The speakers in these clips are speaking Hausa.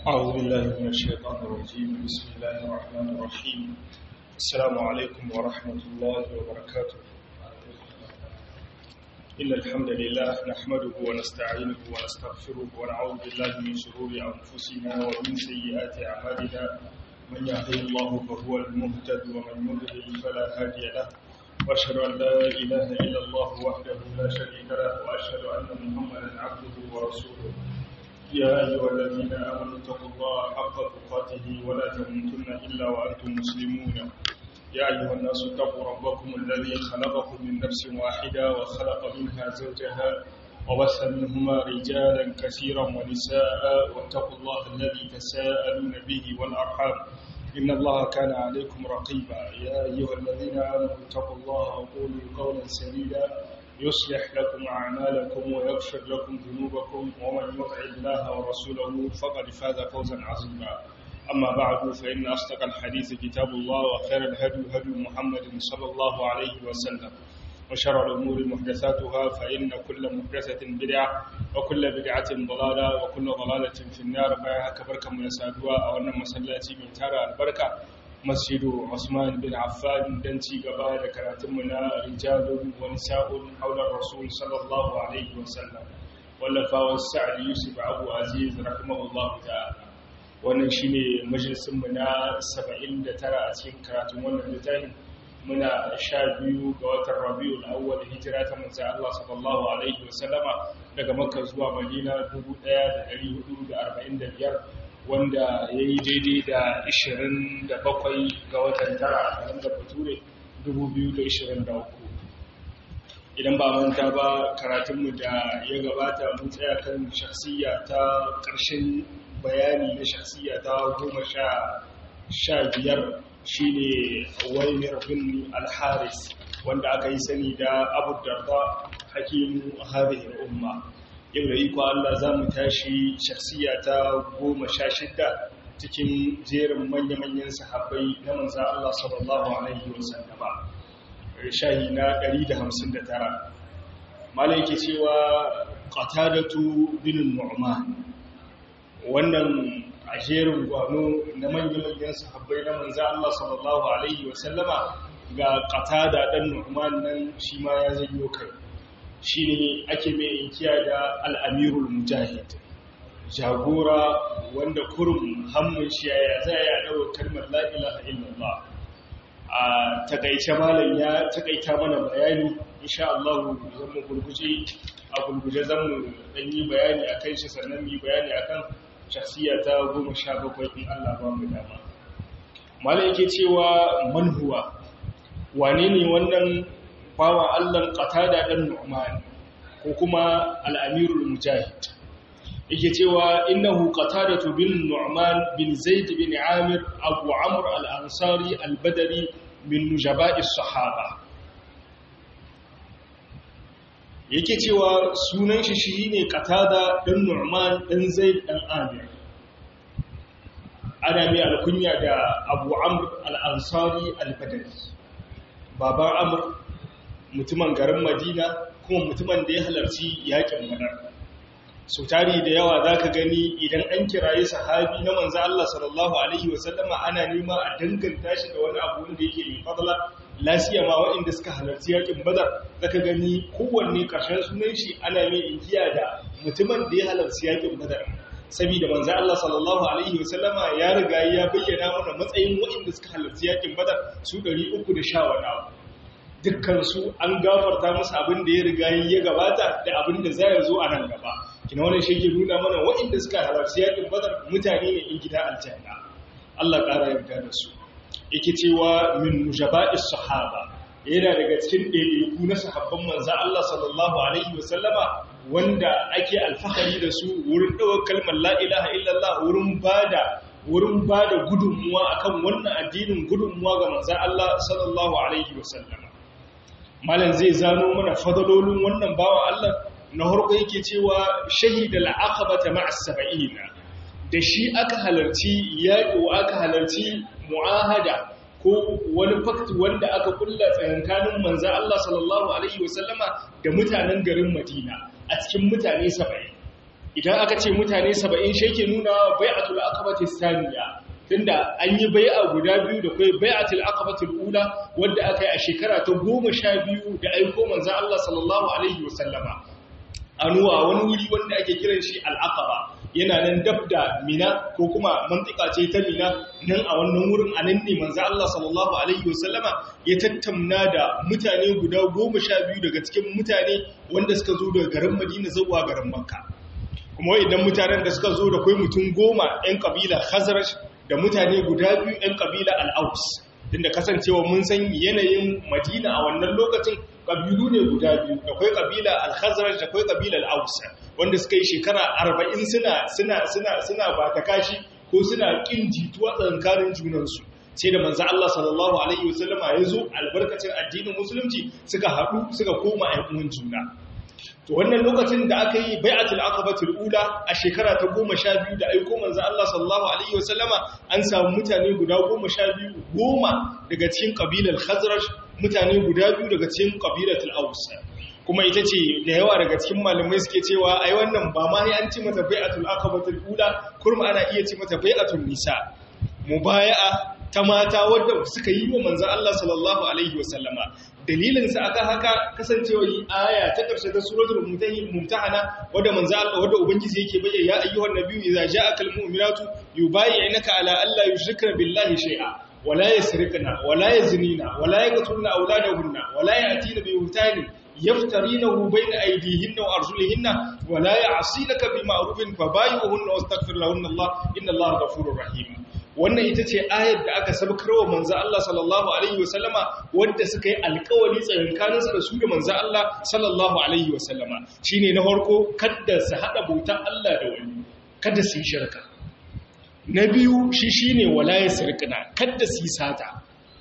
أعوذ بالله من الشيطان الرجيم بسم الله الرحمن الرحيم السلام عليكم ورحمة الله وبركاته إن الحمد لله نحمده ونستعينه ونستغفره ونعوذ بالله من شرور أنفسنا ومن سيئات أعمالنا من يهده الله فهو المهتد ومن يضلل فلا هادي له وأشهد أن لا إله إلا الله وحده لا شريك له وأشهد أن محمدا عبده ورسوله يا أيها الذين آمنوا اتقوا الله حق تقاته ولا تموتن إلا وأنتم مسلمون يا أيها الناس اتقوا ربكم الذي خلقكم من نفس واحدة وخلق منها زوجها وبث منهما رجالا كثيرا ونساء واتقوا الله الذي تساءلون به والأرحام إن الله كان عليكم رقيبا يا أيها الذين آمنوا اتقوا الله وقولوا قولا سديدا يصلح لكم أعمالكم ويغفر لكم ذنوبكم ومن يطع الله ورسوله فقد فاز فوزا عظيما أما بعد فإن أصدق الحديث كتاب الله وخير الهدي هدي محمد صلى الله عليه وسلم وشر الأمور محدثاتها فإن كل محدثة بدعة وكل بدعة ضلالة وكل ضلالة في النار بها كبركة من سادوا أو أن مسلاتي من تارى البركة masjidu Usman bin Affan dan ci gaba da karatunmu na rijalun wa nisa'un haular rasul sallallahu alaihi wasallam wallafawar sa'ad yusuf abu aziz rahimahullahu ta'ala wannan shine majalisin mu na 79 a cikin karatun wannan littafin muna sha biyu ga watan rabiul awwal hijira ta manzo Allah sallallahu alaihi wasallama daga makka zuwa madina 1445 wanda ya yi daidai da 27 ga watan tara a da bature 2023 idan ba manta ba karatunmu da ya gabata mun tsaya kan shahsiya ta ƙarshen bayani na shahsiya ta goma sha biyar shi ne wani bin alharis wanda aka yi sani da abu darda hakimu hadihin umma yau da iko Allah za mu tashi shaksiya ta goma sha shidda cikin jerin manya-manyan sahabbai na manza Allah sallallahu Alaihi wasallama shahi na 159 malai ke cewa qatadatu bin nu'man wannan a jerin gwano na manya-manyan sahabbai na manza Allah sallallahu Alaihi wasallama ga qatada dan nu'man nan shi ma ya zanyo kai shi ne ake mai inkiya da al'amirul mujahid jagora wanda kurum hannun shi ya za ya ɗaura kalmar la'ilaha illallah a takaice malam ya takaita mana bayani insha Allah zan mu gurguje a gurguje zan mu dan yi bayani akan shi sannan mu yi bayani akan shasiya ta goma sha bakwai in Allah ba mu dama malam yake cewa manhuwa wane ne wannan bawa Allah qatada dan Nu'man ko kuma al-Amirul Mujahid yake cewa innahu qatadatu bin Nu'man bin Zaid bin Amir Abu Amr al-Ansari al-Badri min nujaba'i sahaba yake cewa sunan shi shine qatada dan Nu'man dan Zaid dan Amir ana mai alkunya da Abu Amr al-Ansari al-Badri baban Amr mutumin garin madina kuma mutumin da ya halarci yakin badar so tari da yawa za ka gani idan an kiraye sahabi na manzo Allah sallallahu alaihi wasallama ana nema a danganta shi da wani abu wanda yake mai fadla lasiya ma waɗanda suka halarci yakin badar za ka gani kowanne ƙarshen sunan shi ana mai inkiya da mutumin da ya halarci yakin badar saboda manzo Allah sallallahu alaihi wasallama ya riga ya bayyana mana matsayin waɗanda suka halarci yakin badar su 310 wani abu dukkansu an gafarta musu abin da ya riga ya gabata da abin da zai zo a nan gaba kina wannan shi ke nuna mana waɗanda suka halarci yakin badar mutane ne in gida aljanna Allah ƙara yarda da su yake cewa min mujaba'is sahaba yana daga cikin ɗaiɗaiku na sahabban manzo Allah sallallahu alaihi wasallama wanda ake alfahari da su wurin ɗaukar kalmar la ilaha illallah wurin bada wurin bada gudunmuwa akan wannan addinin gudunmuwa ga manzo Allah sallallahu alaihi wasallama malam zai zano mana fadalolin wannan bawa Allah na harko yake cewa shahida al'aqabata ma'a sab'ina da shi aka halarci yaƙi aka halarci mu'ahada ko wani fakt wanda aka kulla tsakankanin manzo Allah sallallahu alaihi wasallama da mutanen garin Madina a cikin mutane 70 idan aka ce mutane saba'in shi yake nuna bai'atul aqabati saniya tunda an yi bai'a guda biyu da kai bai'atul aqabatul ula wanda aka yi a shekara ta goma sha biyu da aiko manzo Allah sallallahu alaihi wasallama anuwa wani wuri wanda ake kiran shi al-aqaba yana nan dab da mina ko kuma mantika ce ta mina nan a wannan wurin a nan ne manzo Allah sallallahu alaihi wasallama ya tattauna da mutane guda goma sha biyu daga cikin mutane wanda suka zo daga garin Madina zuwa garin Makka kuma idan mutanen da suka zo da kai mutum goma 'yan kabila Khazraj da mutane guda biyu 'yan kabila Al-Aus tunda kasancewa mun san yanayin Madina a wannan lokacin kabilu ne guda biyu akwai kabila al-khazraj da akwai kabila al-aus wanda suka yi shekara 40 suna suna suna suna ba ta kashi ko suna kin jituwa tsakanin junansu sai da manzo Allah sallallahu alaihi wasallama ya zo albarkacin addinin musulunci suka haɗu suka koma ayyukan juna to wannan lokacin da aka yi bai'atul aqabatul ula a shekara ta 12 da aiko manzo Allah sallallahu alaihi wasallama an samu mutane guda 12 goma daga cikin kabilar khazraj mutane guda biyu daga cikin kabilatul aus kuma ita ce da yawa daga cikin malamai suke cewa ai wannan ba ma an ci mata bai'atul aqabatul ula kurma ana iya ci mata bai'atul nisa mubaya'a ta mata wadda suka yi wa manzan Allah sallallahu Alaihi wasallama dalilinsa aka haka kasancewa yi aya ta ƙarshe ta suratul mumtahana wadda manzan Allah wadda ubangiji yake bayyana ya ayyuhan nabiyyu idza ja'aka almu'minatu yubayyi'unaka ala alla yushrikna billahi shay'a wala yasrikna wala yaznina wala yaqtulna awladahunna wala ya'tina bi buhtanin yaftarinahu bayna aydihinna wa arjulihinna wala ya'sinaka bi ma'rufin fabayyi'uhunna wastaghfir lahunna Allah inna Allaha ghafurur rahim wannan ita ce ayar da aka sabkarwa manzo Allah sallallahu alaihi wasallama wanda suka yi alƙawari tsakankanin su da su da manzo Allah sallallahu alaihi wasallama shine na farko kada su hada bautan Allah da wani kada su yi shirka na biyu shi shine wala yasrikna kada su yi sata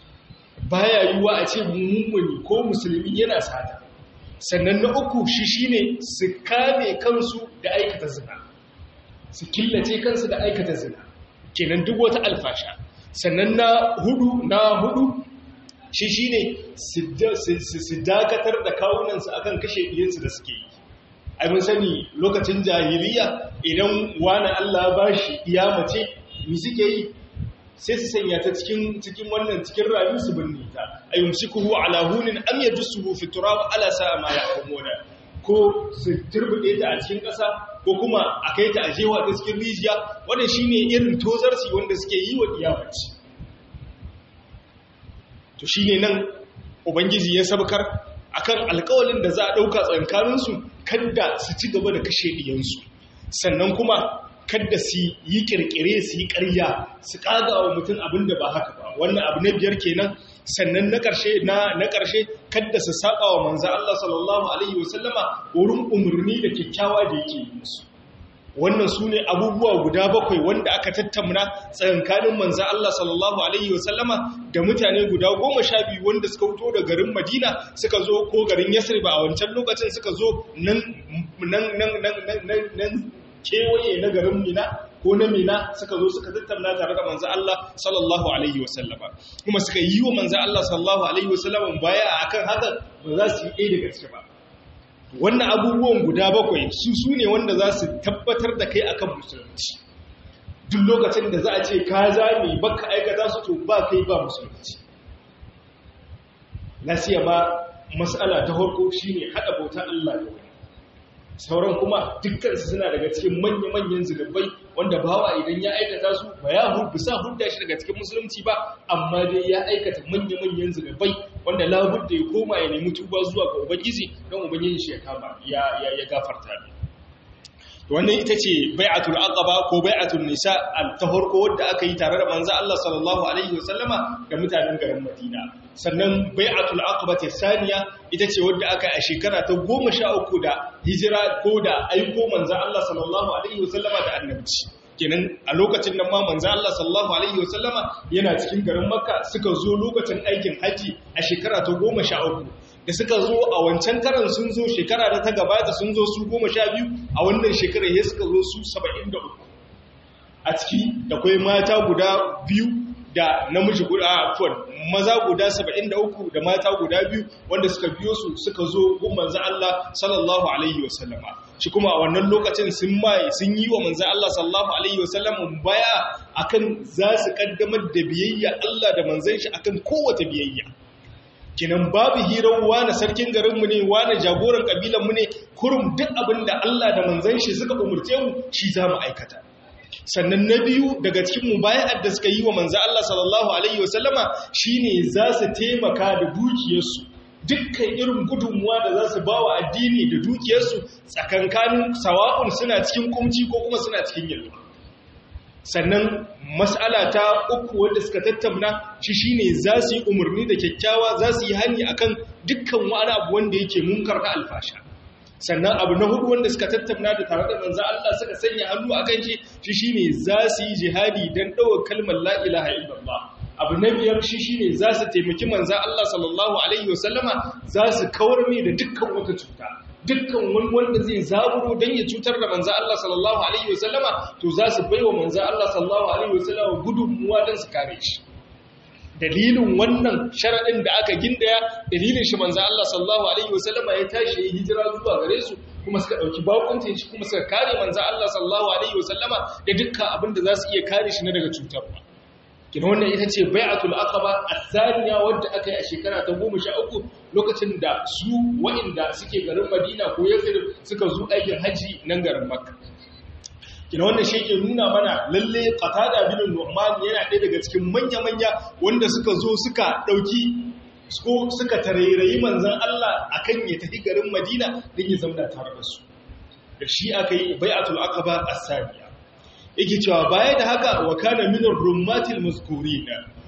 baya yiwa a ce mummuni ko musulmi yana sata sannan na uku shi shine su kame kansu da aikata zina su killace kansu da aikata zina kenan duk wata alfasha sannan na hudu na hudu shi shine su dakatar da kawunansu akan kashe iyansu da suke yi ai mun sani lokacin jahiliya idan wani Allah ba shi iya mace mi suke yi sai su sanya ta cikin cikin wannan cikin rayu su binne ta ayumsikuhu ala hunin am yadsuhu fi turab ala sa'a ma yahkumuna ko su turbuɗe ta a cikin ƙasa ko kuma a kai ta a jewa ta cikin rijiya wanda shi ne irin tozarci wanda suke yi wa iyamaci to shi ne nan ubangiji ya sabkar akan alkawalin da za a ɗauka tsankaninsu kadda su ci gaba da kashe ɗiyansu sannan kuma kadda su yi ƙirƙire su yi ƙarya su ƙaga wa mutum abin da ba haka ba wannan abu na biyar kenan sannan na ƙarshe na na ƙarshe kadda su saba wa manzo Allah sallallahu alaihi wasallama wurin umurni da kyakkyawa da yake yi musu wannan sune abubuwa guda bakwai wanda aka tattauna tsakankanin manzo Allah sallallahu alaihi wasallama da mutane guda goma sha biyu wanda suka fito da garin Madina suka zo ko garin Yasrib a wancan lokacin suka zo nan nan nan nan nan kewaye na garin Mina ko na mina suka zo suka tattauna tare da manzo Allah sallallahu alaihi wasallama kuma suka yi wa manzo Allah sallallahu alaihi wasallama baya akan haka ba za su yi ɗaya daga ciki ba wannan abubuwan guda bakwai su su ne wanda za su tabbatar da kai akan musulunci duk lokacin da za a ce ka zame baka aikata su to ba kai ba musulunci nasiya ba mas'ala ta farko shine hada bautar Allah da wani sauran kuma dukkansu suna daga cikin manya-manyan zunubai wanda bawa idan ya aikata su ba ya bisa hudda shi daga cikin musulunci ba amma dai ya aikata manya-manyan zunubai wanda labudda ya koma ya nemi tuba zuwa ga ubangiji don ubangiji shi ya kama ya ya gafarta ne wannan ita ce bai'atul aqaba ko bai'atul nisa ta farko wadda aka yi tare da manzo Allah sallallahu alaihi wasallama da mutanen garin Madina sannan bai'atul aqaba ta saniya ita ce wadda aka yi a shekara ta 13 da hijira ko da aiko manzo Allah sallallahu alaihi wasallama da annabci kenan a lokacin nan ma manzo Allah sallallahu alaihi wasallama yana cikin garin Makka suka zo lokacin aikin haji a shekara ta 13 da suka zo a wancan karan sun zo shekara da ta gabata sun zo su goma sha biyu a wannan shekarar ya suka zo su saba'in da uku a ciki da kwai mata guda biyu da namiji guda afuwan maza guda saba'in da uku da mata guda biyu wanda suka biyo su suka zo gun manzan Allah sallallahu alaihi wasallama shi kuma a wannan lokacin sun mai sun yi wa manzan Allah sallallahu alaihi wasallam baya akan za su kaddamar da biyayya Allah da manzan shi akan kowace biyayya kinan babu hirar wani sarkin garinmu ne wani jagoran kabilanmu ne kurum duk abin da Allah da manzan shi suka umurce mu shi za mu aikata sannan na biyu daga cikin mubaya'ar da suka yi wa manzan Allah sallallahu alaihi wasallama shine za su taimaka da dukiyarsu dukkan irin gudunmuwa da za su ba wa addini da dukiyarsu tsakankanin sawa'un suna cikin kumci ko kuma suna cikin yalwa sannan mas'ala ta uku wanda suka tattauna shi shine za su yi umarni da kyakkyawa za su yi hani akan dukkan wani abu wanda yake munkar na alfasha sannan abu na hudu wanda suka tattauna da tare da manzo Allah suka sanya hannu akan shi shi shine za su yi jihadi dan dawo kalmar la ilaha illallah abu na biyar shi shine za su taimaki manzan Allah sallallahu Alaihi wasallama za su kawar mai da dukkan wata cuta dukkan wani wanda zai zaburo don ya cutar da manzan Allah sallallahu Alaihi wasallama to za su baiwa manzan Allah sallallahu Alaihi wasallama gudunmuwa don su kare shi dalilin wannan sharaɗin da aka gindaya dalilin shi manzan Allah sallallahu Alaihi wasallama ya tashi ya hijira zuwa gare su kuma suka ɗauki bakuncin shi kuma suka kare manzan Allah sallallahu Alaihi wasallama da dukkan abin da za su iya kare shi na daga cutarwa kina wannan ita ce bai'atul aqaba athaniya wadda aka yi a shekara ta 13 lokacin da su wa'inda suke garin Madina ko Yathrib suka zo aikin haji nan garin Makka kina wannan shi ke nuna mana lalle Qatada bin Nu'man yana ɗaya daga cikin manya-manya wanda suka zo suka dauki ko suka tarairayi manzon Allah akan ya tafi garin Madina din ya zama tare da su da shi aka yi bai'atul aqaba athaniya yake cewa baya da haka wa kana min ar-rummatil mazkurin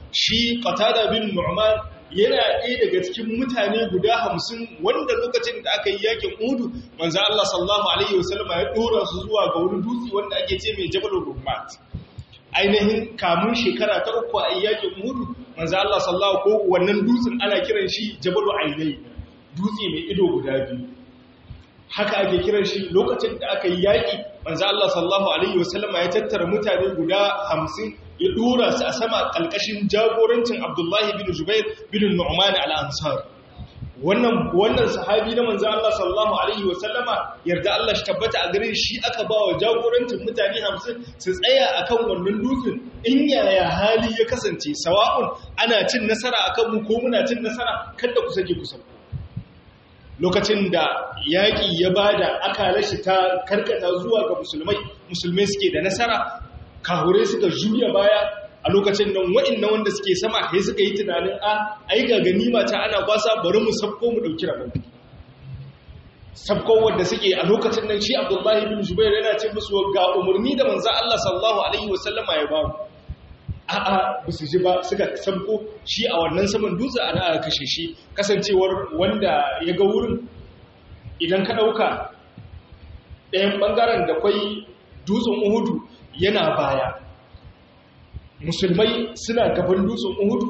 shi qatada bin nu'man yana ɗaya daga cikin mutane guda hamsin wanda lokacin da aka yi yakin udu manzo Allah sallallahu alaihi wasallam ya dora su zuwa ga wani dutse wanda ake ce mai jabalur rummat ainihin kamun shekara ta uku a yakin udu manzo Allah sallallahu ko wannan dutsen ana kiran shi jabalu ainai dutse mai ido guda biyu haka ake kiran shi lokacin da aka yi yaƙi manzo Allah sallallahu alaihi wasallam ya tattara mutane guda 50 ya dora su a sama kalkashin jagorancin Abdullahi bin Jubair bin Nu'man al-Ansar wannan wannan sahabi na manzo Allah sallallahu alaihi wasallama yarda Allah shi tabbata a gare shi aka ba wa jagorancin mutane 50 su tsaya akan wannan dutsen in yaya hali ya kasance sawa'un ana cin nasara akan mu ko muna cin nasara kada ku sake ku sauko lokacin da yaƙi ya ba da aka shi ta karkata zuwa ga musulmai musulmai suke da nasara kahure suka juya baya a lokacin nan wa'inna wanda suke sama sai suka yi tunanin a ai ga ganima ta ana kwasa bari mu sabko mu dauki rabon sabko wanda suke a lokacin nan shi Abdullahi bin Jubair yana ce musu ga umarni da manzo Allah sallallahu alaihi wasallama ya ba a'a ba su ji ba suka sabko shi a wannan saman dutse ana aka kashe shi kasancewar wanda ya ga wurin idan ka ɗauka ɗayan ɓangaren da kwai dutsen uhudu yana baya musulmai suna gaban dutsen uhudu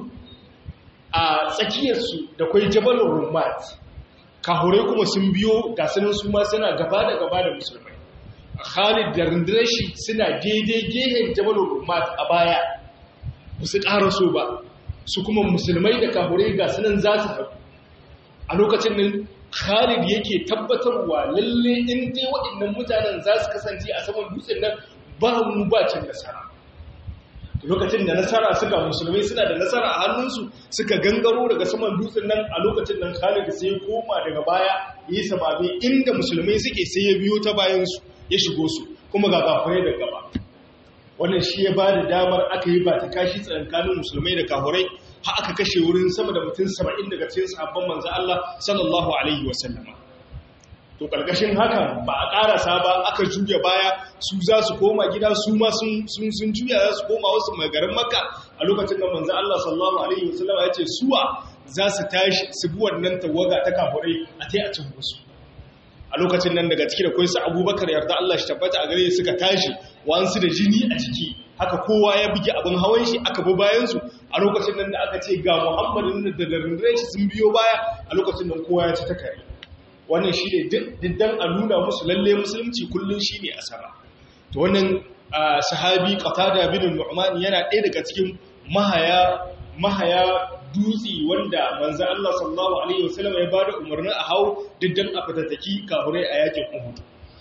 a tsakiyarsu da kwai jabalin rummat kahurai kuma sun biyo ga sanin su ma suna gaba da gaba da musulmai khalid da rundunar shi suna daidai gehen jabalin rummat a baya ba su ƙara so ba su kuma musulmai da kahurai ga sanin za su haɗu a lokacin nan khalid yake tabbatarwa lalle in dai waɗannan mutanen za su kasance a saman dutsen nan ba mu ba cin nasara lokacin da nasara suka musulmai suna da nasara a hannunsu suka gangaro daga saman dutsen nan a lokacin nan khalid sai ya koma daga baya yi sababe inda musulmai suke sai ya biyo ta bayansu ya shigo su kuma ga kafirai da gaba wannan shi ya ba da damar aka yi ba ta kashi tsakankanin musulmai da kafirai har aka kashe wurin sama da mutum saba'in daga cikin sahabban manzo Allah sallallahu alaihi wasallama to karkashin haka ba a karasa ba aka juya baya su za su koma gida su ma sun sun juya za su koma wasu magarin makka a lokacin da manzo Allah sallallahu alaihi wasallama ya ce suwa za su tashi su bi wannan tawaga ta kafirai a tai a cin musu a lokacin nan daga ciki da kai su abubakar yarda Allah shi tabbata a gare suka tashi wansu da jini a jiki haka kowa ya buge abin hawan shi aka bi bayansu a lokacin nan da aka ce ga muhammadin da darindare shi sun biyo baya a lokacin nan kowa ya ci ta kare wannan shi ne diddan a nuna musu lalle musulunci kullum shi ne a sama to wannan sahabi qatada bin nu'man yana ɗaya daga cikin mahaya mahaya dutse wanda manzo Allah sallallahu alaihi wasallam ya bada umarnin a hau diddan a fatattaki kafurai a yakin Uhud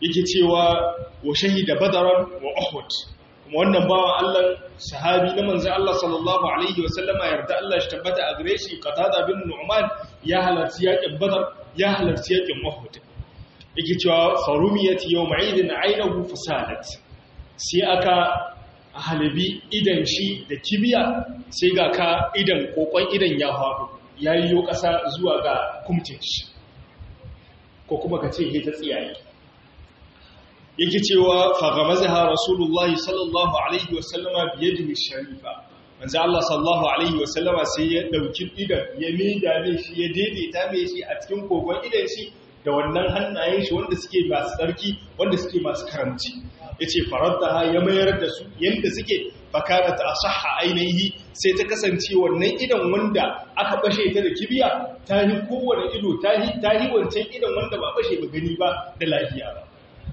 yake cewa wa shahida badaran wa uhud kuma wannan bawan Allah sahabi na manzo Allah sallallahu alaihi wa sallama yarda Allah shi tabbata a gare shi qatada bin nu'man ya halarci yakin badar ya halarci yakin uhud yake cewa farumiyat yawma idin aynahu fasadat sai aka halibi idan shi da kibiya sai ga ka idan kokon idan ya faɗo yayi yo ƙasa zuwa ga kumtin shi ko kuma ka ce ta tsiyaye yake cewa fagamazaha rasulullahi sallallahu alaihi wasallama biyadihi sharifa manzo Allah sallallahu alaihi wasallama sai ya dauki idan ya mida ne shi ya daidaita mai shi a cikin kogon idan shi da wannan hannayen shi wanda suke masu tsarki wanda suke masu karamci yace faraddaha ya mayar da su yanda suke fakanat asahha ainihi sai ta kasance wannan idan wanda aka bashe ta da kibiya ta yi kowane ido ta yi ta yi wancan idan wanda ba bashe ba gani ba da lafiya ba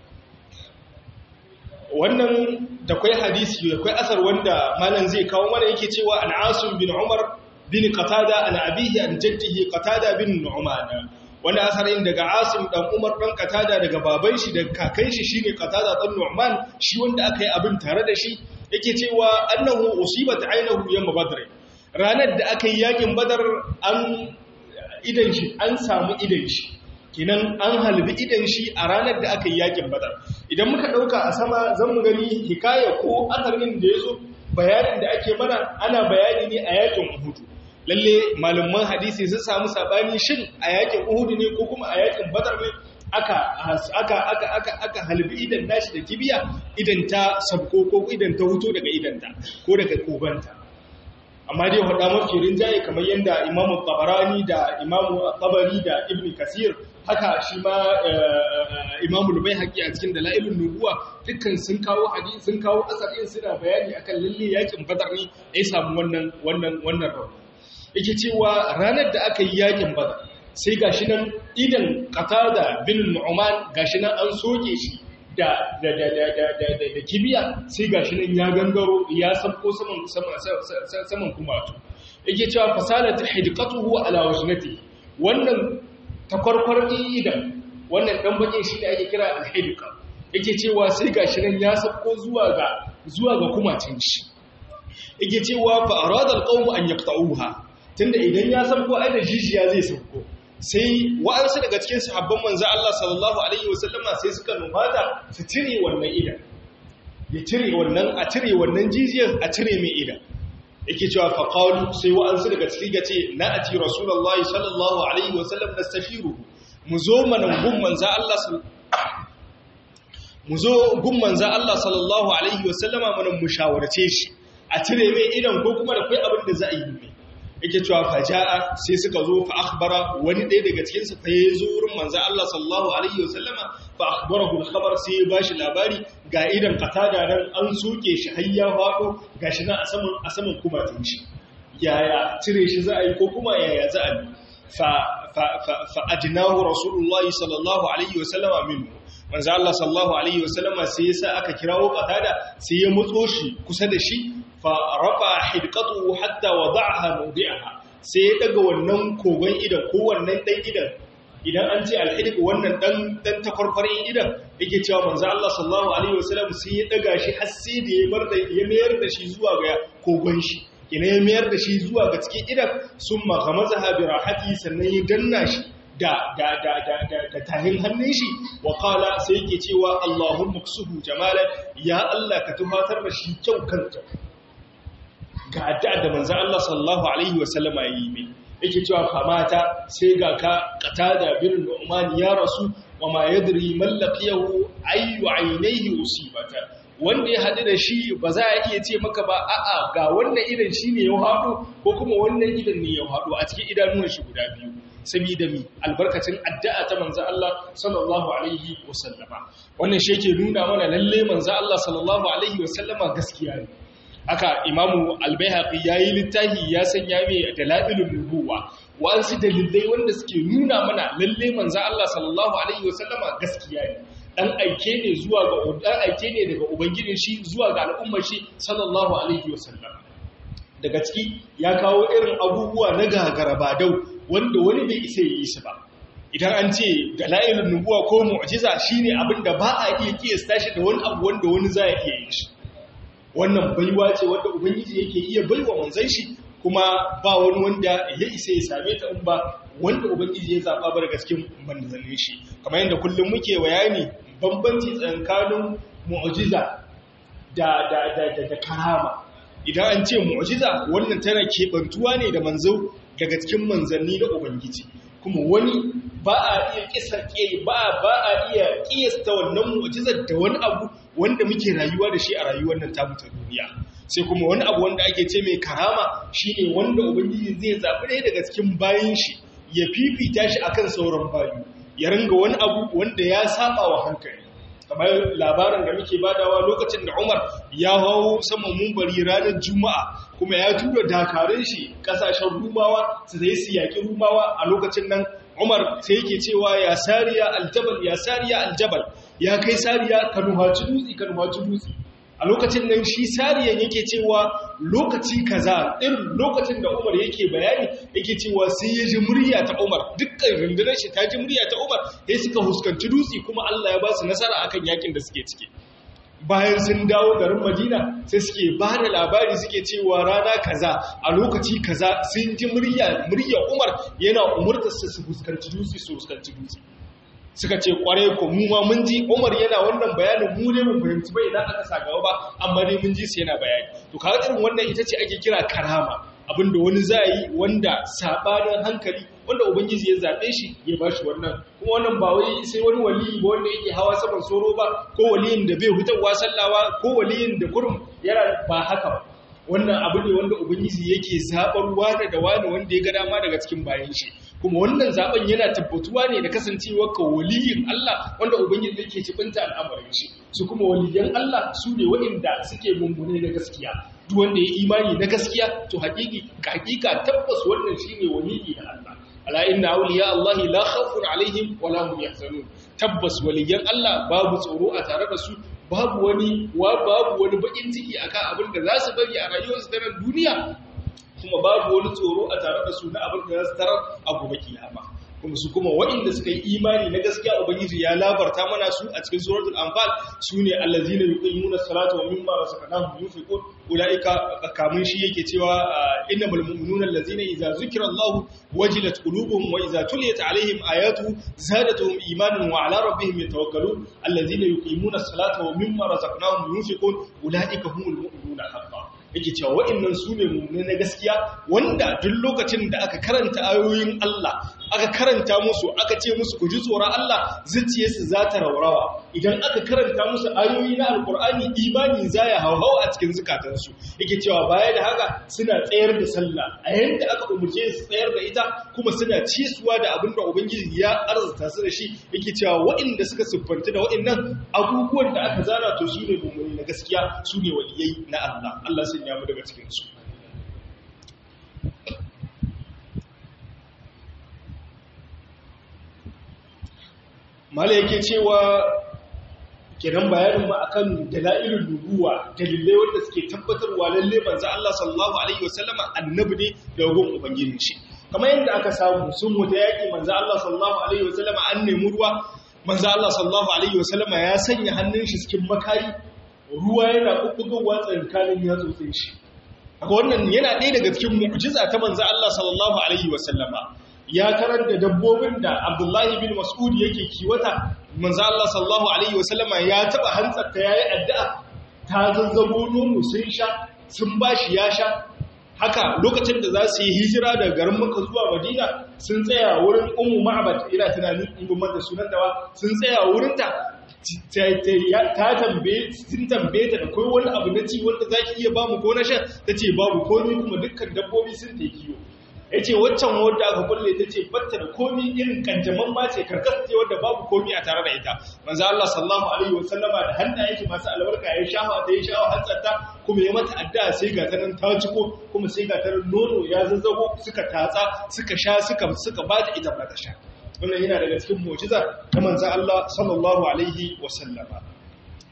wannan da kwai hadisi da kwai asar wanda malam zai kawo mana yake cewa an asim bin umar bin qatada an abihi an jaddihi qatada bin nu'man wanda asarin daga asim dan umar dan qatada daga baban shi daga kakan shi shine qatada dan nu'man shi wanda aka yi abin tare da shi yake cewa annahu usibat aynahu yawm badr ranar da aka yi yakin badar an idan shi an samu idan shi kinan an halbi idan shi a ranar da aka yi yakin badar idan muka dauka a sama zan mu gani hikaya ko asarin da yazo bayanin da ake mana ana bayani ne a yakin uhud lalle malaman hadisi sun samu sabani shin a yakin uhud ne ko kuma a yakin badar ne aka aka aka aka aka halbi idan nashi da kibiya idan ta sabko ko idan ta huto daga idanta ko daga koganta amma dai hada mafi rinjaye kamar yadda imamu tabarani da imamu tabari da ibn kasir haka shi ma imamu lubai haƙi a cikin dala'ilun nubuwa dukkan sun kawo hadisi sun kawo asalin suna bayani akan lalle yakin badar ne ya samu wannan wannan wannan rauni yake cewa ranar da aka yi yakin badar sai gashi nan idan qatada bin nu'man gashi nan an soke shi da da da da da da da kibiya sai gashi nan ya gangaro ya sabko saman saman saman kumatu yake cewa fasalat hidqatuhu ala wajnati wannan takwarkwar idan wannan dan bakin shi da ake kira al-hidqa yake cewa sai gashi nan ya sabko zuwa ga zuwa ga kumacin shi yake cewa fa arada al-qawm an yaqta'uha tunda idan ya sabko ai da jijiya zai sabko sai wa'ansu daga cikin sahabban manzo Allah sallallahu alaihi wasallama sai suka nufata su cire wannan idan ya cire wannan a cire wannan jijiyar a cire mai idan yake cewa fa qalu sai wa'ansu daga cikin gace na ati rasulullahi sallallahu alaihi wasallam nastafiru mu zo manan gun manzo Allah mu zo gun manzo Allah sallallahu alaihi wasallama mun mushawarce shi a cire mai idan ko kuma da kai abin da za a yi mai yake cewa faja'a sai suka zo fa akhbara wani ɗaya daga cikin su fa yazo wurin manzo Allah sallallahu alaihi wasallama fa akhbarahu al-khabar sai ya bashi labari ga idan qatada nan an soke shi har ya fado gashi nan a saman a saman kumatun shi yaya cire shi za a yi ko kuma yaya za a yi fa fa fa adnahu rasulullah sallallahu alaihi wasallama minhu manzo Allah sallallahu alaihi wasallama sai yasa aka kirawo qatada sai ya mutso shi kusa da shi farafa hidqatuhu hatta wada'aha mawdi'aha sai ya daga wannan kogon idan ko wannan dan idan idan an ce alhidiq wannan dan dan takwarfarin idan yake cewa manzo Allah sallallahu alaihi wasallam sai ya daga shi har sai da ya bar da ya mayar da shi zuwa ga kogon shi ina ya mayar da shi zuwa ga cikin idan summa ghamazaha bi rahati sannan ya danna shi da da da da da, da tahin hannun shi wa qala sai yake cewa Allahumma ksuhu jamalan ya Allah ka tuhatar da shi kyau kanta ga addu'a da manzon Allah sallallahu alaihi wasallam ya yi mai yake cewa famata sai ga ka qatada bin Nu'man ya rasu wa ma yadri man laqiyahu ayu aynayhi usibata wanda ya hadu da shi ba za a iya ce maka ba a'a ga wannan idan shine ya hado ko kuma wannan idan ne ya hado a cikin idanuwan shi guda biyu saboda mi albarkacin addu'a ta manzo Allah sallallahu alaihi wasallama wannan shi yake nuna mana lalle manzo Allah sallallahu alaihi wasallama gaskiya ne haka imamu albayhaqi yayi littafi ya sanya mai dalailun nubuwa wa'ansu dalilai wanda suke nuna mana lalle manzo Allah sallallahu alaihi wasallama gaskiya ne dan aike ne zuwa ga dan aike ne daga ubangijin shi zuwa ga al'ummar shi sallallahu alaihi wasallam daga ciki ya kawo irin abubuwa na gagarabadau wanda wani bai isa yi su ba idan an ce dalailun nubuwa ko mu'jiza shine abin da ba a iya kiyasta shi da wani abu wanda wani za ya iya yin shi wannan baiwa ce wanda ubangiji yake iya baiwa manzon shi kuma ba wani wanda ya isa ya same ta in ba wanda ubangiji ya zaba bar gaskin manzannin shi kamar yadda kullum muke bayani bambanci tsakanin mu'jiza da da da da karama idan an ce mu'jiza wannan tana kebantuwa ne da manzo daga cikin manzanni da ubangiji kuma wani ba a iya kisar ba ba a iya kiyasta wannan mu'jizar da wani abu wanda muke rayuwa da shi a rayuwar nan tamu ta duniya sai kuma wani abu wanda ake ce mai karama shine wanda ubangiji zai zabi ɗaya daga cikin bayin shi ya fifita shi akan sauran bayu ya ringa wani abu wanda ya saba wa hankali kamar labarin da muke badawa lokacin da Umar ya hawo saman mumbari ranar Juma'a kuma ya tura dakarun shi kasashen Rumawa su zai su yaki Rumawa a lokacin nan Umar sai yake cewa ya sariya aljabal ya sariya aljabal ya kai sariya ka nuhaci dutse ka nuhaci dutse a lokacin nan shi sariyan yake cewa lokaci kaza irin lokacin da Umar yake bayani yake cewa sai ya ji murya ta Umar dukkan rundunar shi ta ji murya ta Umar sai suka huskanci dutse kuma Allah ya ba su nasara akan yakin da suke ciki bayan sun dawo garin Madina sai suke ba da labari suke cewa rana kaza a lokaci kaza sun ji murya murya Umar yana umurtar su su huskanci dutse su huskanci dutse suka ce kware ko mu ma mun ji Umar yana wannan bayanin mu ne mun fahimci ba idan aka saka ba amma dai mun ji sai yana bayani to kaga irin wannan ita ce ake kira karama abinda wani za yi wanda sabanin hankali wanda ubangiji ya zabe shi ya bashi wannan kuma wannan ba wai sai wani waliyi ba wanda yake hawa saman soro ba ko waliyin da bai hutawa sallawa ko waliyin da kurum yana ba haka ba wannan abu ne wanda ubangiji yake zabar wani da wani wanda ya ga dama daga cikin bayan shi kuma wannan zaben yana tabbatuwa ne da kasancewar ka waliyin Allah wanda ubangiji yake cibinta al'amarin shi su kuma waliyan Allah su ne waɗanda suke mummune na gaskiya duk wanda ya imani na gaskiya to haƙiƙi ka haƙiƙa tabbas wannan shine waliyi na Allah ala inna awliya Allah la khawfun alaihim wa la hum yahzanun tabbas waliyan Allah babu tsoro a tare da su babu wani wa babu wani bakin ciki akan abin da za su bari a rayuwarsu ta nan duniya kuma babu wani tsoro a tare da su na abin da za su tarar a gobe kiyama kuma su kuma waɗanda suka yi imani na gaskiya ubangiji ya labarta mana su a cikin suratul anfal sune allazina yuqimuna salata wa mimma razaqnahum yunfiqun ulaika kamun shi yake cewa innamal mu'minuna allazina idza zukira allah wajilat qulubuhum wa idza tuliyat alaihim ayatu zadatuhum imanan wa ala rabbihim yatawakkalun allazina yuqimuna salata wa mimma razaqnahum yunfiqun ulaika humul mu'minuna haqqan yake cewa wa'annan su ne mummune na gaskiya wanda duk lokacin da aka karanta ayoyin Allah aka karanta musu aka ce musu ku ji tsoron Allah zuciyarsu za ta raurawa idan aka karanta musu ayoyi na alkur'ani imani za ya hauhau a cikin zukatansu yake cewa baya da haka suna tsayar da sallah a yanda aka umarce su tsayar da ita kuma suna cisuwa da abin da ubangiji ya arzuta su da shi yake cewa waɗanda suka siffanta da waɗannan abubuwan da aka zana to su ne mummuni na gaskiya su ne waliyai na Allah Allah sun yamu daga cikinsu mala yake cewa kenan bayanin mu akan dalailul nubuwa dalilai wanda suke tabbatarwa lalle manzo Allah sallallahu alaihi wasallama annabi ne da gun ubangijin shi kamar yadda aka samu sun wuta yaki manzo Allah sallallahu alaihi wasallama an nemi ruwa manzo Allah sallallahu alaihi wasallama ya sanya hannun shi cikin makari ruwa yana bubbugowa tsakanin yatsotsin shi wannan yana ɗaya daga cikin mu'jiza ta manzo Allah sallallahu alaihi wasallama ya tarar da dabbobin da Abdullahi bin Mas'ud yake kiwata manzo Allah sallallahu alaihi wasallama ya taba hantsarta yayi addu'a ta zazzabo nono sun sha sun bashi ya sha haka lokacin da za su yi hijira daga garin Makka zuwa Madina sun tsaya wurin Ummu Ma'bad ina tunanin in gumar da sunan dawa sun tsaya wurin ta ta tambaye sun tambaye ta da kai wani abu na ci wanda zaki iya bamu ko na sha tace babu komai kuma dukkan dabbobi sun ta kiyo ya ce waccan wadda aka kulle ta ce batta da komi irin kanjaman ma ce karkas ce wadda babu komi a tare da ita manzo Allah sallallahu alaihi wa sallama da hannayen shi masu albarka ya shafa ta ya shafa hantsarta kuma ya mata addu'a sai ga tanan ta ciko kuma sai ga tanan nono ya zazzago suka tatsa suka sha suka suka ba ta ita ba ta sha wannan yana daga cikin mu'jiza ta manzo Allah sallallahu alaihi wa sallama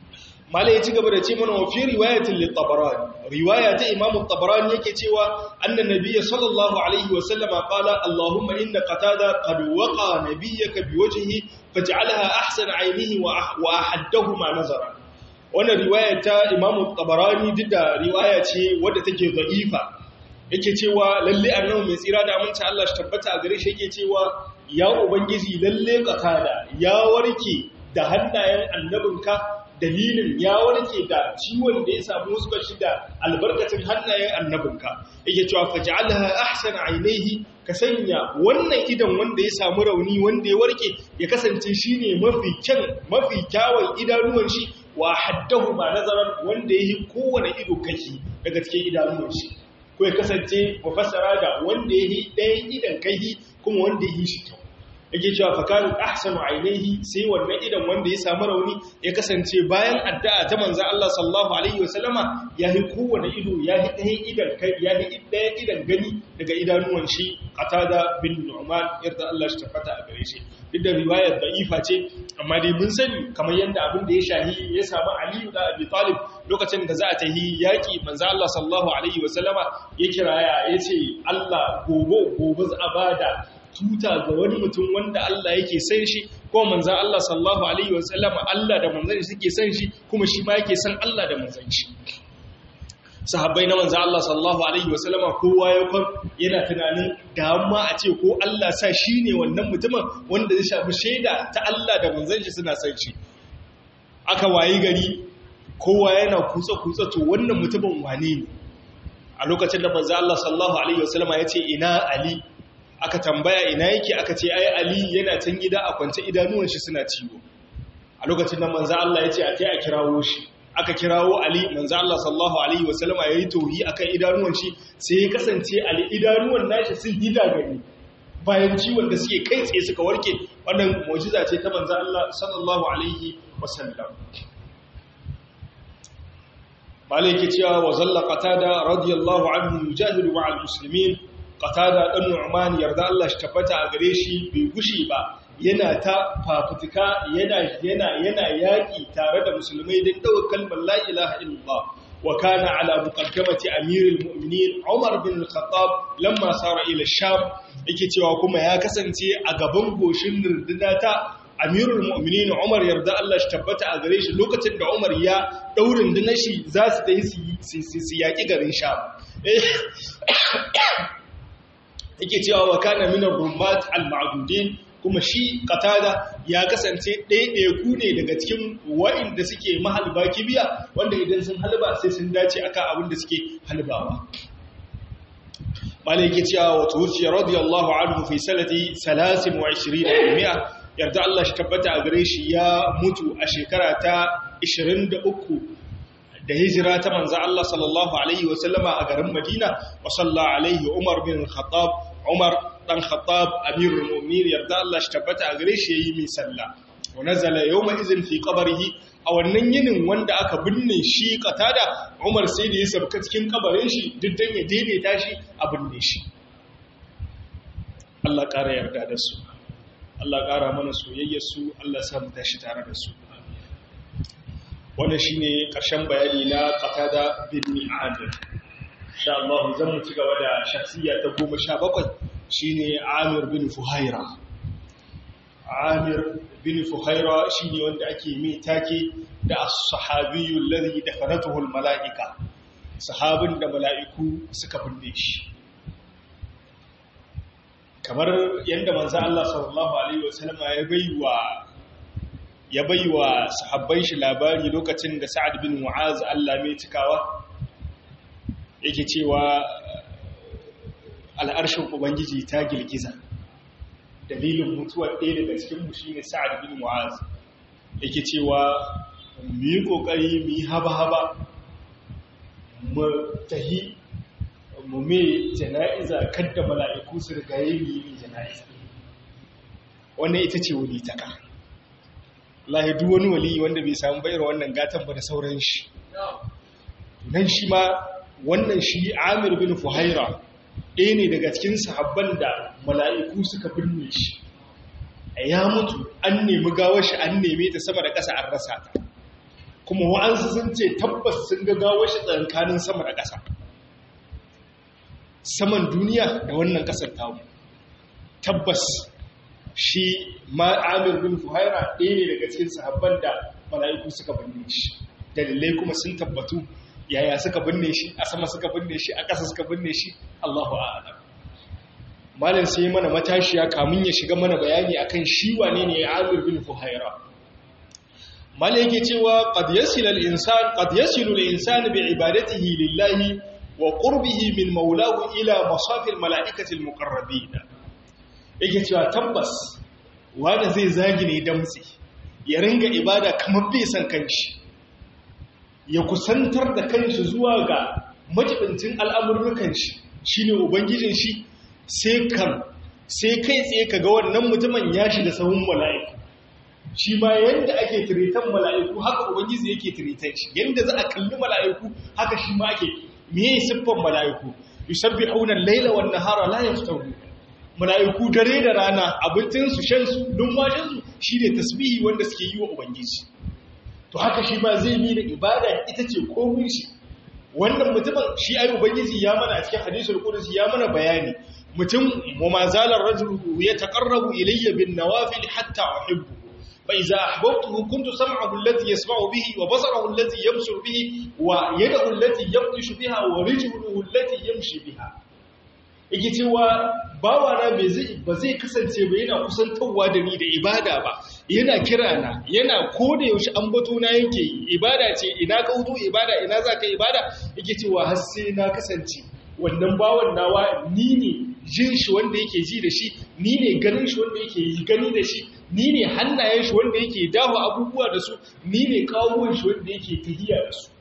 mala ya ci gaba da ce mana wa fi riwayatin lit-tabarani riwaya ta imam at-tabarani yake cewa annan nabiyyi sallallahu alaihi wa sallama qala allahumma inna qatada qad waqa nabiyyaka biwajhihi faj'alha ahsana 'aynihi wa ahaddahuma nazara wannan riwaya ta imam at-tabarani duk da riwaya ce wadda take da'ifa yake cewa lalle annabi mai tsira da aminci Allah shi tabbata a gare shi yake cewa ya ubangiji lalle qatada ya warke da hannayen annabinka dalilin ya warke da ciwon da ya samu suka shi da albarkacin hannayen annabinka yake cewa faj'alha ahsana ainihi ka sanya wannan idan wanda ya samu rauni wanda ya warke ya kasance shine mafi kyan mafi kyawun idanuwan shi wa haddahu ma nazaran wanda yayi kowane ido kake daga cikin idanuwan shi ko ya kasance mufassara da wanda yayi ɗayan idan kai kuma wanda yayi shi kyau yake cewa fakalin ahsanu ainihi sai wannan idan wanda ya samu rauni ya kasance bayan addu'a ta manzo Allah sallallahu alaihi wasallama ya yi kowane ido ya yi ɗaya idan kai ya yi ɗaya idan gani daga idanuwan shi qatada bin nu'man yarda Allah shi tafata a gare shi duk da riwayar da'ifa ce amma dai mun sani kamar yadda abin da ya shahi ya samu Ali da Abi Talib lokacin da za a tahi yaki manzo Allah sallallahu alaihi wasallama ya kiraya yace Allah gobe gobe za a bada tuta ga wani mutum wanda Allah yake san shi ko manzan Allah sallallahu alaihi wasallam Allah da manzan shi suke san shi kuma shi ma yake san Allah da manzan shi sahabbai na manzan Allah sallallahu alaihi wasallam kowa ya kwan yana tunanin da amma a ce ko Allah sa shi ne wannan mutumin wanda zai shafi shaida ta Allah da manzan shi suna san shi aka wayi gari kowa yana kutsa kutsa to wannan mutumin wane ne a lokacin da manzan Allah sallallahu alaihi wasallam ya ce ina Ali aka tambaya ina yake aka ce ai Ali yana can gida a kwance idanuwan shi suna ciwo a lokacin da manzo Allah ya ce a kai a kirawo shi aka kirawo Ali manzo Allah sallallahu alaihi wasallama yayi tauhi akan idanuwan shi sai ya kasance Ali idanuwan nashi sun hida gani bayan ciwon da suke kai tsaye suka warke wannan mu'jiza ce ta manzo Allah sallallahu alaihi wasallam malai yake cewa wa zalla qatada radiyallahu anhu yujahidu ma'al muslimin qatada dan nu'man yarda Allah shi tabbata a gare shi bai gushi ba yana ta fafutuka yana yana yana yaki tare da musulmai don dawo kalmar la ilaha illallah wa kana ala muqaddamati amirul mu'minin Umar bin al-Khattab lamma sara ila Sham yake cewa kuma ya kasance a gaban goshin runduna ta amirul mu'minin Umar yarda Allah shi tabbata a gare shi lokacin da Umar ya daurin rundunar shi za su tayi su yaki garin Sham yake cewa wa kana minar rummat al-ma'dudin kuma shi qatada ya kasance ɗaiɗaiku ne daga cikin wa'inda suke mahalba kibiya wanda idan sun halba sai sun dace akan abin da suke halbawa malai yake cewa wa tuwfiya radiyallahu anhu fi sanati 23 yarda Allah shi tabbata a gare shi ya mutu a shekara ta 23 da hijira ta manzo Allah sallallahu alaihi wasallama a garin Madina wa salla alaihi Umar bin Khattab Umar dan Khattab amirul mu'minin yarda Allah shi tabbata a gare shi yayi mai sallah wa nazala yawma izin fi qabrihi a wannan yinin wanda aka binne shi katada Umar sai da ya sabka cikin kabarin shi duk dan ya daidaita shi a binne shi Allah ƙara yarda da su Allah ƙara mana soyayyar su Allah sa mu tashi tare da su wannan shine ƙarshen bayani na qatada bin Amir insha Allah zan mu ci gaba da shakhsiya ta 17 shine Amir bin Fuhaira Amir bin Fuhaira shine wanda ake mai take da as-sahabiyyu alladhi dafanatuhu al-mala'ika sahabin da mala'iku suka binne shi kamar yadda manzo Allah sallallahu alaihi wasallam ya baiwa ya baiwa sahabban shi labari lokacin da Sa'ad bin Mu'az Allah mai cikawa yake cewa al'arshin ubangiji ta girgiza dalilin mutuwar ɗaya daga cikin mu shine Sa'ad bin Mu'az yake cewa mu yi kokari mu yi haba-haba mu tahi mu me jana'iza kadda mala'iku su rigaye mu yi jana'iza wannan ita ce wali ta ka lahi duk wani wali wanda bai samu bayar wannan gatan ba da sauran shi nan shi ma wannan shi amir bin fuhaira ɗaya ne daga cikin sahabban da mala'iku suka binne shi ya mutu an nemi gawar shi an neme ta sama da ƙasa an rasa ta kuma wa'ansu sun ce tabbas sun ga gawar shi tsakanin sama da ƙasa saman duniya da wannan ƙasar tamu tabbas shi ma'amir bin fuhaira ɗaya ne daga cikin sahabban da mala'iku suka binne shi dalilai kuma sun tabbatu yaya suka binne shi a sama suka binne shi a ƙasa suka binne shi Allahu a'lam malam sai mana matashiya kamun ya shiga mana bayani akan shi wane ne Amir bin Fuhaira malam yake cewa qad yasilu al-insan qad yasilu al-insan bi ibadatihi lillahi wa qurbihi min maulahu ila masafil mala'ikati al-muqarrabin yake cewa tabbas wanda zai zagi ne damtsi ya ringa ibada kamar bai san kanshi ya kusantar da kanshi zuwa ga majibincin al'amurrukan shi shine ubangijin shi sai kan sai kai tsaye ka ga wannan mutumin ya shiga sahun mala'iku shi ma yanda ake tiritan mala'iku haka ubangiji yake tiritan shi yanda za a kalli mala'iku haka shi ma ake meye siffan mala'iku yusabbihuna al-laila wan nahara la yaftaru mala'iku dare da rana abincin su shan su numfashin su shine tasbihi wanda suke yi wa ubangiji to haka shi ma zai bi da ibada ita ce komai shi wannan mutumin shi ai ubangiji ya mana a cikin hadisul qudsi ya mana bayani mutum wa ma zalar rajulu yataqarrabu ilayya bin nawafil hatta uhibbu fa idza ahbabtuhu kuntu sam'ahu allati yasma'u bihi wa basarahu allati yabsuru bihi wa yadahu allati yabtishu biha wa rijluhu allati yamshi biha yake cewa bawana ba zai kasance ba yana kusantarwa da ni da ibada ba yana kira na yana koda yaushe an bato na yake yi ibada ce ina ka hutu ibada ina za ka ibada yake cewa har sai na kasance wannan bawan nawa ni ne jin shi wanda yake ji da shi ni ne ganin shi wanda yake yi gani da shi ni ne hannayen shi wanda yake dawo abubuwa da su ni ne kawo shi wanda yake tahiya da su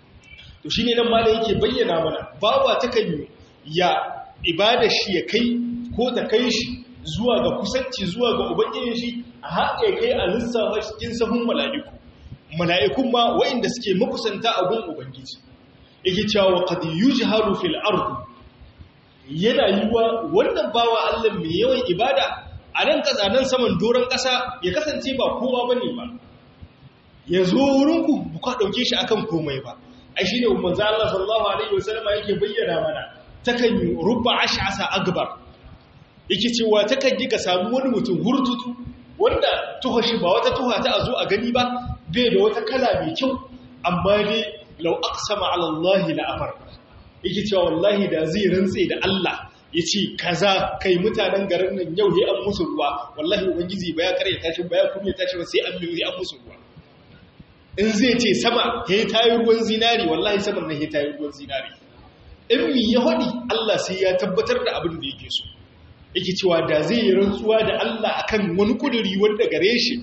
to shine nan malam yake bayyana mana bawa ta kan ya ibada shi ya kai ko ta kai shi zuwa ga kusanci zuwa ga ubangijin shi a haɗe kai a lissafa cikin sahun mala'iku mala'ikun ma waɗanda suke makusanta a gun ubangiji yake cewa wa qad yujharu fil ardi yana yiwa wannan bawa Allah mai yawan ibada a nan kasa nan saman doron ƙasa ya kasance ba kowa bane ba ya zo wurinku ba ka ɗauke shi akan komai ba ai shine manzo Allah sallallahu alaihi wasallam yake bayyana mana takan yi rubba ash'asa akbar yake cewa takan yi ka samu wani mutum hurtutu wanda tuha shi ba wata tuha ta azo a gani ba bai da wata kala mai kyau amma dai law aqsama ala Allah la afar yake cewa wallahi da zai rantse da Allah yace kaza kai mutanen garin nan yau he an musu ruwa wallahi ubangiji ba ya kare tashi ba ya kuma tashi ba sai an mai an musu ruwa in zai ce sama he tayi ruwan zinari wallahi saman nan he tayi ruwan zinari in mi ya haɗi Allah sai ya tabbatar da abin da yake so yake cewa da zai yi rantsuwa da Allah akan wani kuduri wanda gare shi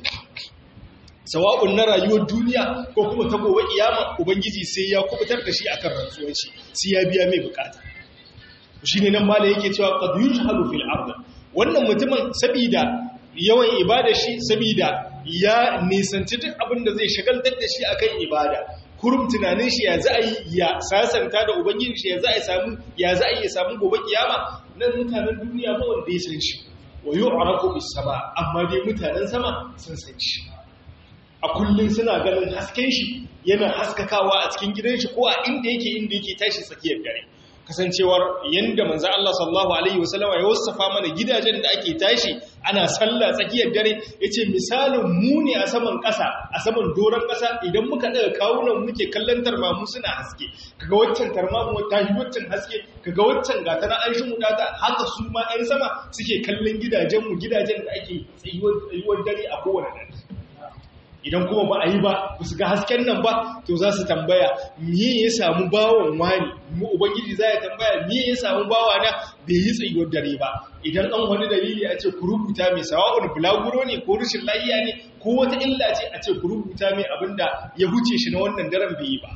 sawa'un na rayuwar duniya ko kuma ta gobe kiyama ubangiji sai ya kubutar da shi akan rantsuwar shi sai ya biya mai bukata shine nan mala yake cewa qad yujhalu fil ard wannan mutumin sabida yawan ibada shi sabida ya nisanci duk abin da zai shagaltar da shi akan ibada kurum tunanin shi ya za a yi ya sasanta da ubangiji shi ya za a samu ya za a yi samu gobe kiyama nan mutanen duniya ba wanda ya san shi wa yu'rafu bis sama amma dai mutanen sama sun san shi a kullun suna ganin hasken shi yana haskakawa a cikin gidan shi ko a inda yake inda yake tashi tsakiyar dare kasancewar yanda manzo Allah sallallahu alaihi wasallam ya wasafa mana gidajen da ake tashi ana sallah tsakiyar dare yace misalin mu ne a saman ƙasa a saman doron ƙasa idan muka daga kawunan muke kallon tarmamu suna haske kaga waccan tarmamu ta yi waccan haske kaga waccan gata na an shi mu data haka su ma ɗan sama suke kallon gidajen mu gidajen da ake tsayuwar dare a kowane dare idan kuma ba a yi ba ba su ga hasken nan ba to za su tambaya miye ya samu bawon wani mu ubangiji za ya tambaya miye ya samu bawa na bai yi tsayuwar dare ba idan an wani dalili a ce ku rubuta mai sawa'un bulaguro ne ko rashin lafiya ne ko wata illa ce a ce ku rubuta mai abin da ya huce shi na wannan daren bai yi ba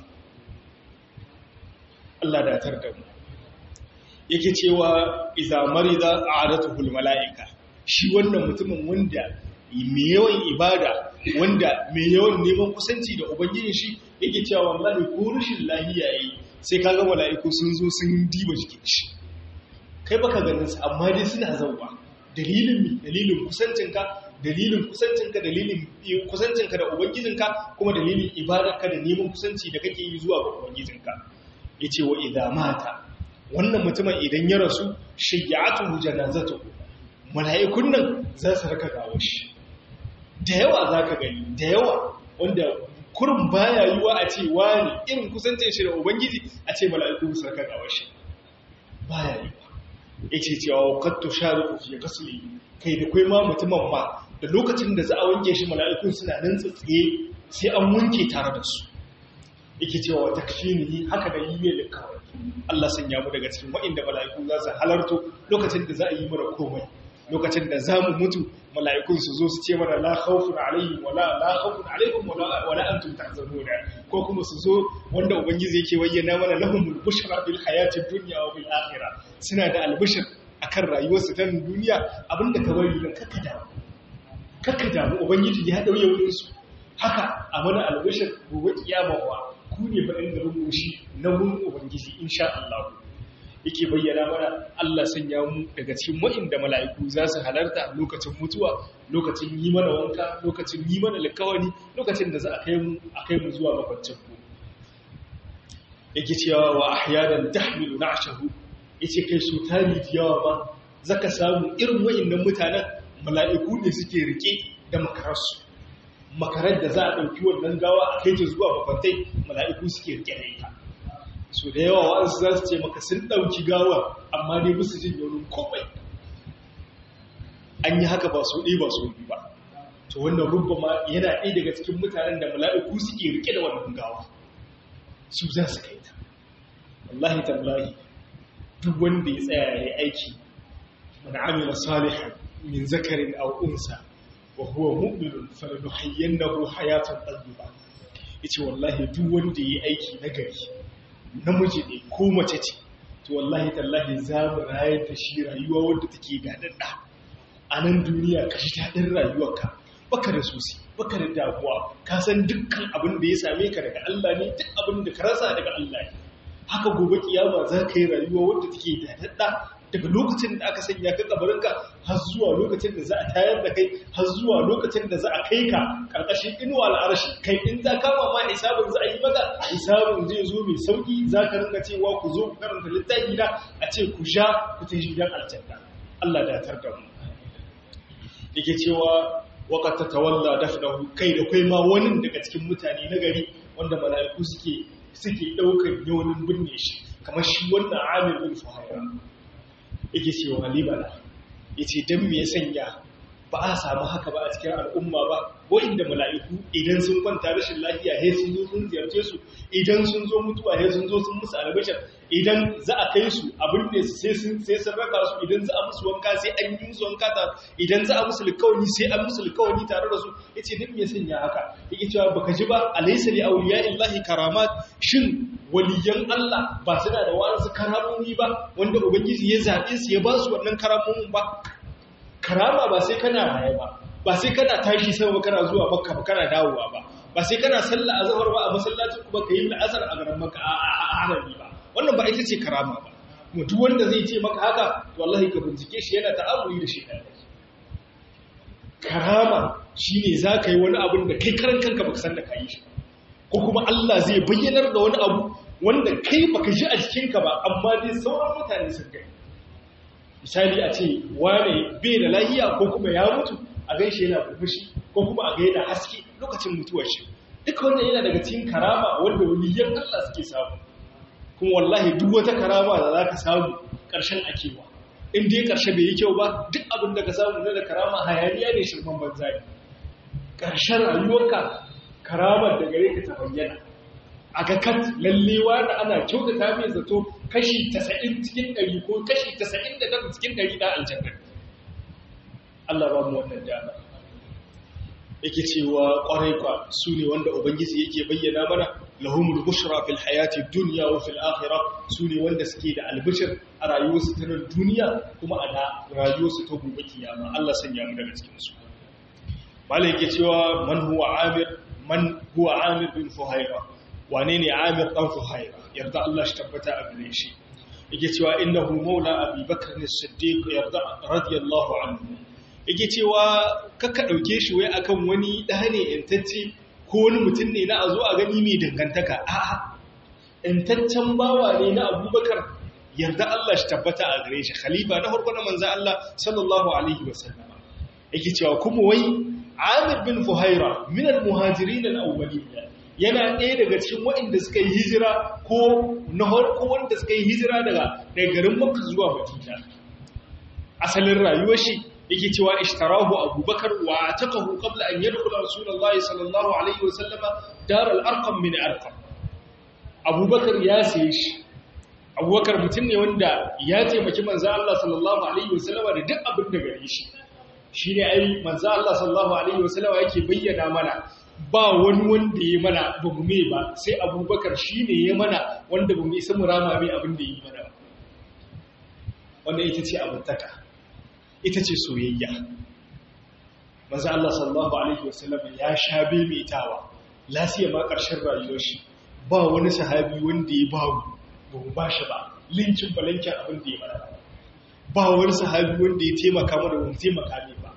Allah da tar da mu yake cewa iza marida a'adatuhul mala'ika shi wannan mutumin wanda mai yawan ibada wanda mai yawan neman kusanci da ubangijin shi yake cewa wallahi ko rashin lahiya yayi sai kaga mala'iku sun zo sun diba jikin shi kai baka ganin su amma dai suna zauwa dalilin mi dalilin kusancinka dalilin kusancinka dalilin kusancinka da ubangijinka kuma dalilin ibadarka da neman kusanci da kake yi zuwa ga ubangijinka yace wa idza mata wannan mutumin idan ya rasu shayyatu janazatu mala'ikun nan za su raka gawo shi da yawa zaka gani da yawa wanda kurin baya yiwa a ce wani irin kusancin shi da ubangiji a ce mala'iku su raka gawo shi baya yiwa yace cewa qad tushariku fi ghasli kai da kai ma mutumin ma da lokacin da za a wanke shi mala'ikun suna nan tsatsiye sai an wanke tare da su yake cewa takfini haka da yi mai likawai Allah sanya mu daga cikin waɗanda mala'iku za su halarto lokacin da za a yi mana komai lokacin da za mu mutu mala'ikun su zo su ce mana la khawfun alaihim wala la khawfun alaikum wala wala antum tahzanuna ko kuma su zo wanda ubangiji yake bayyana mana lahumul bushra bil hayatid dunya wa bil akhirah suna da albishir akan rayuwarsu ta duniya abinda ka bari dan kakka damu kakka damu ubangiji ya dauye wurin su haka a mana albishir gobe kiyama wa ku ne faɗin da rubushi na wurin ubangiji insha Allah yake bayyana mana Allah sanya mu daga cikin waɗanda mala'iku za su halarta lokacin mutuwa lokacin yi mana wanka lokacin yi mana likawani lokacin da za a kai mu a kai mu zuwa makwancin ku yake cewa wa ahyanan tahmilu na'shahu yace kai su tari da yawa ba zaka samu irin waɗannan mutanen mala'iku ne suke rike da makararsu makarar da za a ɗauki wannan gawa a kai ta zuwa makwantai mala'iku suke rike da ita so da yawa wa'ansu za su ce maka sun ɗauki gawa amma ne musu jin yaunin komai an yi haka ba so ɗaya ba so biyu ba to wannan rubba ma yana ɗaya daga cikin mutanen da mala'iku suke rike da wannan gawa su za su kai ta wallahi tallahi duk wanda ya tsaya ya yi aiki mana amina salihan min zakarin aw unsa wa huwa mu'minun falanuhayyannahu hayatan tayyiba yace wallahi duk wanda yayi aiki nagari namiji ne ko mace ce to wallahi tallahi za mu rayar da shi rayuwa wanda take dadadda a nan duniya ka ji dadin rayuwarka baka da sosi baka da damuwa ka san dukkan abin da ya same ka daga Allah ne duk abin da ka rasa daga Allah ne haka gobe kiyama za ka yi rayuwa wanda take dadadda daga lokacin da aka sanya ka kabarinka har zuwa lokacin da za a tayar da kai har zuwa lokacin da za a kai ka karkashin inuwa al'arashi kai in za kama ma hisabin za a yi maka hisabin zai zo mai sauki za ka ringa cewa ku zo ku karanta littafi na a ce ku sha ku ta gidan aljanna Allah da tar da mu yake cewa waqad tatawalla dafnahu kai da kai ma wani daga cikin mutane na gari wanda mala'iku suke suke daukar yawanin binne shi kamar shi wannan Amir bin Fuhaira yake cewa libana ya ce don me sanya ba a samu haka ba a cikin al'umma ba inda mala'iku idan sun kwanta rashin lafiya he sun zo sun ziyarce su idan sun zo mutuwa he sun zo sun musu albishar idan za a kai su abin ne sai sun sai sun raka su idan za a musu wanka sai an yi musu wanka ta idan za a musu likawani sai an musu likawani tare da su yace don me sanya haka yake cewa baka ji ba alaysa li awliya illahi karamat shin waliyan Allah ba su da wasu karamomi ba wanda ubangiji ya zabe su ya ba su wannan karamomin ba karama ba sai kana raye ba ba sai kana tashi sama kana zuwa makka ba kana dawowa ba ba sai kana sallah azhar ba a masallacin ku ba kai la'asar a garin makka a harami ba wannan ba ita ce karama ba kuma duk wanda zai ce maka haka to wallahi ka bincike shi yana ta'amuli da shi karama shine za ka yi wani abin da kai karan kanka baka san da ka yi shi ko kuma Allah zai bayyanar da wani abu wanda kai baka ji a jikinka ba amma dai sauran mutane sun gani misali a ce wane bai da lahiya ko kuma ya mutu a gan shi yana kurmushi ko kuma a ga yana haske lokacin mutuwar shi duka wannan yana daga cikin karama wanda waliyan Allah suke samu kuma wallahi duk wata karama da za ka samu ƙarshen akewa in dai ƙarshe bai yi kyau ba duk abin da ka samu na da karama hayaniya ne shirman banza ne ƙarshen rayuwarka karamar da gare ka ta bayyana a ga kat lallewa da ana kyautata mai zato kashi 90 cikin 100 ko kashi 99 cikin 100 da aljanna Allah ba mu wannan dama yake cewa kwarai kwa su ne wanda ubangiji yake bayyana mana lahumul bushra fil hayati dunya wa fil akhirah su ne wanda suke da albishir a rayuwarsu ta nan duniya kuma a da rayuwarsu ta gobe kiyama Allah sanya mu daga cikin su malai yake cewa man huwa amir man huwa amir bin fuhaira wane ne amir dan fuhaira yarda Allah shi tabbata a gare shi yake cewa innahu maula abi bakr as-siddiq yarda radiyallahu anhu yake cewa kakka ɗauke shi wai akan wani ɗa ne ‘yantacce ko wani mutum ne na a zo a gani mai dangantaka a'a ‘yantaccen bawa ne na abubakar yarda Allah shi tabbata a gare shi khalifa na farko na manzo Allah sallallahu alaihi wasallama yake cewa kuma wai Amir bin Fuhaira min al-muhajirin al-awwalin yana ɗaya daga cikin waɗanda suka yi hijira ko na farko wanda suka yi hijira daga daga garin Makka zuwa Madina asalin rayuwar shi yake cewa ishtarahu Abubakar wa taqahu qabla an yadkhula Rasulullah sallallahu alaihi wasallama dar al-arqam min arqam Abubakar ya saye shi abubakar mutum ne wanda ya taimaki manzan Allah sallallahu Alaihi wasallama da duk abin da gare shi shi ne ai manzan Allah sallallahu Alaihi wasallama yake bayyana mana ba wani wanda ya mana ba mu mai ba sai abubakar shi ne ya mana wanda ba mu isa mu rama mai abin da ya yi mana wanda ita ce abintaka ita ce soyayya manzan Allah sallallahu Alaihi wasallama ya sha bemetawa lasiya ma ƙarshen rayuwar shi ba wani sahabi wanda ya bawu ba mu ba shi ba linkin balankin abin da ya mana ba wani sahabi wanda ya taimaka mana wani taimaka ne ba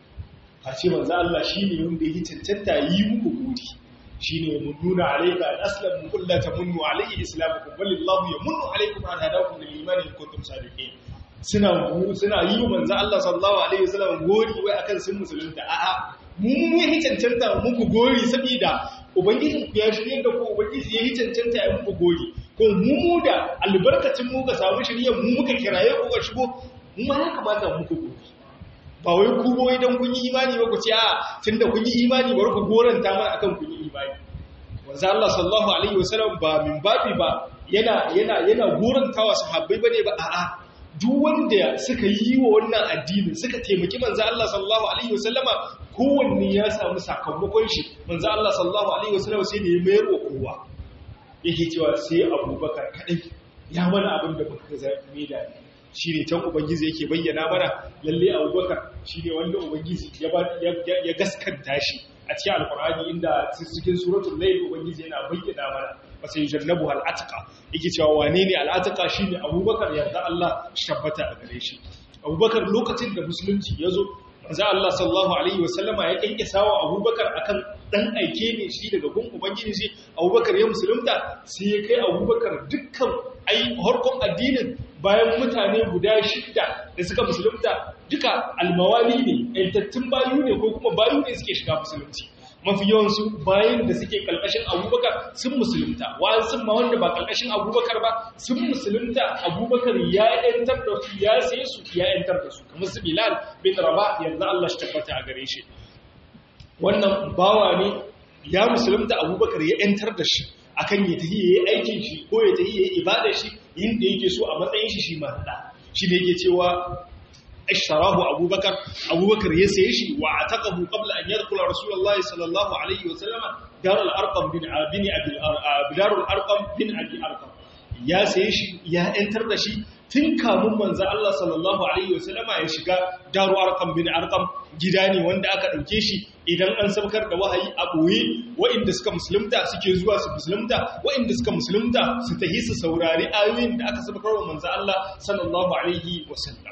a ce manzo Allah shi ne wanda ya cancanta yi muku gudi shi ne mun nuna alaika al-aslam mun kulla ta munnu alayhi islamukum walillahu yamunnu alaykum an hadakum lil imani in kuntum sadiqin suna suna yi wa manzo Allah sallallahu alaihi wasallam gori wai akan sun musulunta a'a mu mu yi cancanta muku gori saboda ubangiji ya shirye da ku ubangiji ya yi cancanta ya muku gori ko mu da albarkacin mu ka samu shirye mu muka kiraye ku ka shigo mu ma ya kamata muku gori ba wai ku boye dan kun yi imani ba ku ce a tunda kun yi imani bari ku goranta mana akan kun yi imani manzo Allah sallallahu alaihi wasallam ba min babi ba yana yana yana gorantawa sahabbai bane ba a'a duk wanda suka yi wa wannan addinin suka taimaki manzo Allah sallallahu alaihi wasallama kowanne ya samu sakamakon shi manzo Allah sallallahu alaihi wasallama sai da ya mayar wa kowa yake cewa sai Abubakar kadai ya mana abin da muka zabi da shi ne can ubangiji yake bayyana mana lalle Abubakar shi ne wanda ubangiji ya ya gaskanta shi a cikin alkur'ani inda cikin suratul layl ubangiji yana bayyana mana sai jannabu al'atqa yake cewa wane ne al'atqa shine abubakar yarda Allah shi tabbata a gare shi abubakar lokacin da musulunci yazo manzo Allah sallallahu alaihi wasallama ya kinkisa wa abubakar akan dan aike ne shi daga gun ubangiji shi abubakar ya musulunta sai ya kai abubakar dukkan ai harkon addinin bayan mutane guda shida da suka musulunta duka almawali ne yantattun bayu ne ko kuma bayu ne suke shiga musulunci mafi yawansu bayan da suke kalkashin abubakar sun musulunta wa'an sun ma wanda ba kalkashin abubakar ba sun musulunta abubakar ya yantar da su ya sai su ya yantar da su kamar su bilal bin raba yanzu allah shi tabbata a gare shi wannan bawa ne ya musulunta abubakar ya yantar da shi akan ya tafi yayi aikin shi ko ya tafi yayi ibadar shi yinda yake so a matsayin shi shi ma da shi ne yake cewa ashtarahu abubakar abubakar ya saye shi wa ataqahu qabla an yadkhula rasulullahi sallallahu alaihi wa sallama darul arqam bin bin abi darul arqam bin abi arqam ya saye shi ya entar da shi tun kamun manzo Allah sallallahu alaihi wa sallama ya shiga darul arqam bin arqam gida ne wanda aka dauke shi idan an sabkar da wahayi a boye waɗanda suka musulunta suke zuwa su musulunta waɗanda suka musulunta su tahi su saurari ayoyin da aka sabkar wa manzo Allah sallallahu alaihi wa sallam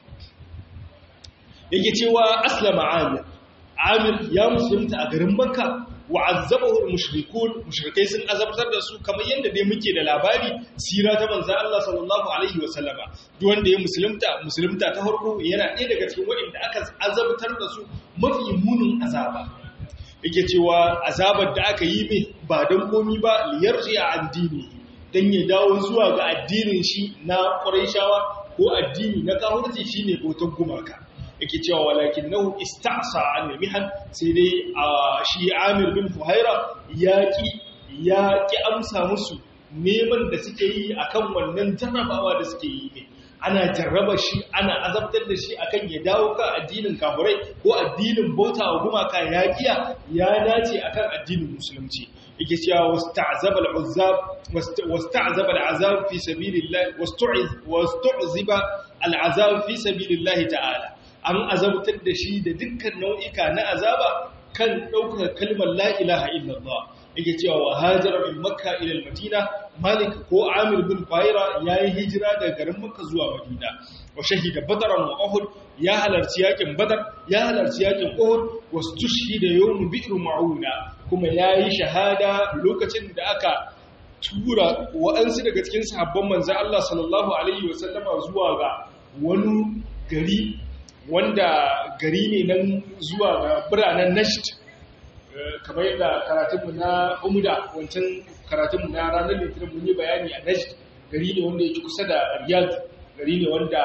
yake cewa aslama amir amir ya musulunta a garin makka wa azzabahu mushrikun mushrikai sun azabtar da su kamar yadda dai muke da labari sira ta manzo Allah sallallahu alaihi wasallama duk wanda ya musulunta musulunta ta farko yana ɗaya daga cikin waɗanda aka azabtar da su mafi munin azaba yake cewa azabar da aka yi mai ba don komi ba liyarji a addini dan ya dawo zuwa ga addinin shi na Qurayshawa ko addini na kafirci shine botan gumaka yake cewa walakin nahu ista'sa an mihan sai dai shi Amir bin Fuhaira yaki yaki amsa musu neman da suke yi akan wannan jarrabawa da suke yi ne ana jarraba shi ana azabtar da shi akan ya dawo kan addinin kafirai ko addinin bauta wa gumaka yakiya ya dace akan addinin musulunci yake cewa wasta'zaba al'azab wasta'zaba al'azab fi sabilillah wastu'iz wastu'ziba al'azab fi sabilillah ta'ala an azabtar da shi da dukkan nau'ika na azaba kan ɗaukar kalmar la ilaha illallah yake cewa wa hajara min makka ila al-madina malik ko amir bin bayra yayi hijira daga garin makka zuwa madina wa shahida badran wa uhud ya halarci yakin badar ya halarci yakin uhud wa tushhida yawm bi'r mauna kuma yayi shahada lokacin da aka tura wa'ansu daga cikin sahabban manzo Allah sallallahu alaihi wasallama zuwa ga wani gari wanda gari ne nan zuwa ga biranen Najd kamar yadda karatunmu na Umda wancan karatunmu na ranar Litinin mun yi bayani a Najd gari ne wanda yake kusa da Riyadh gari ne wanda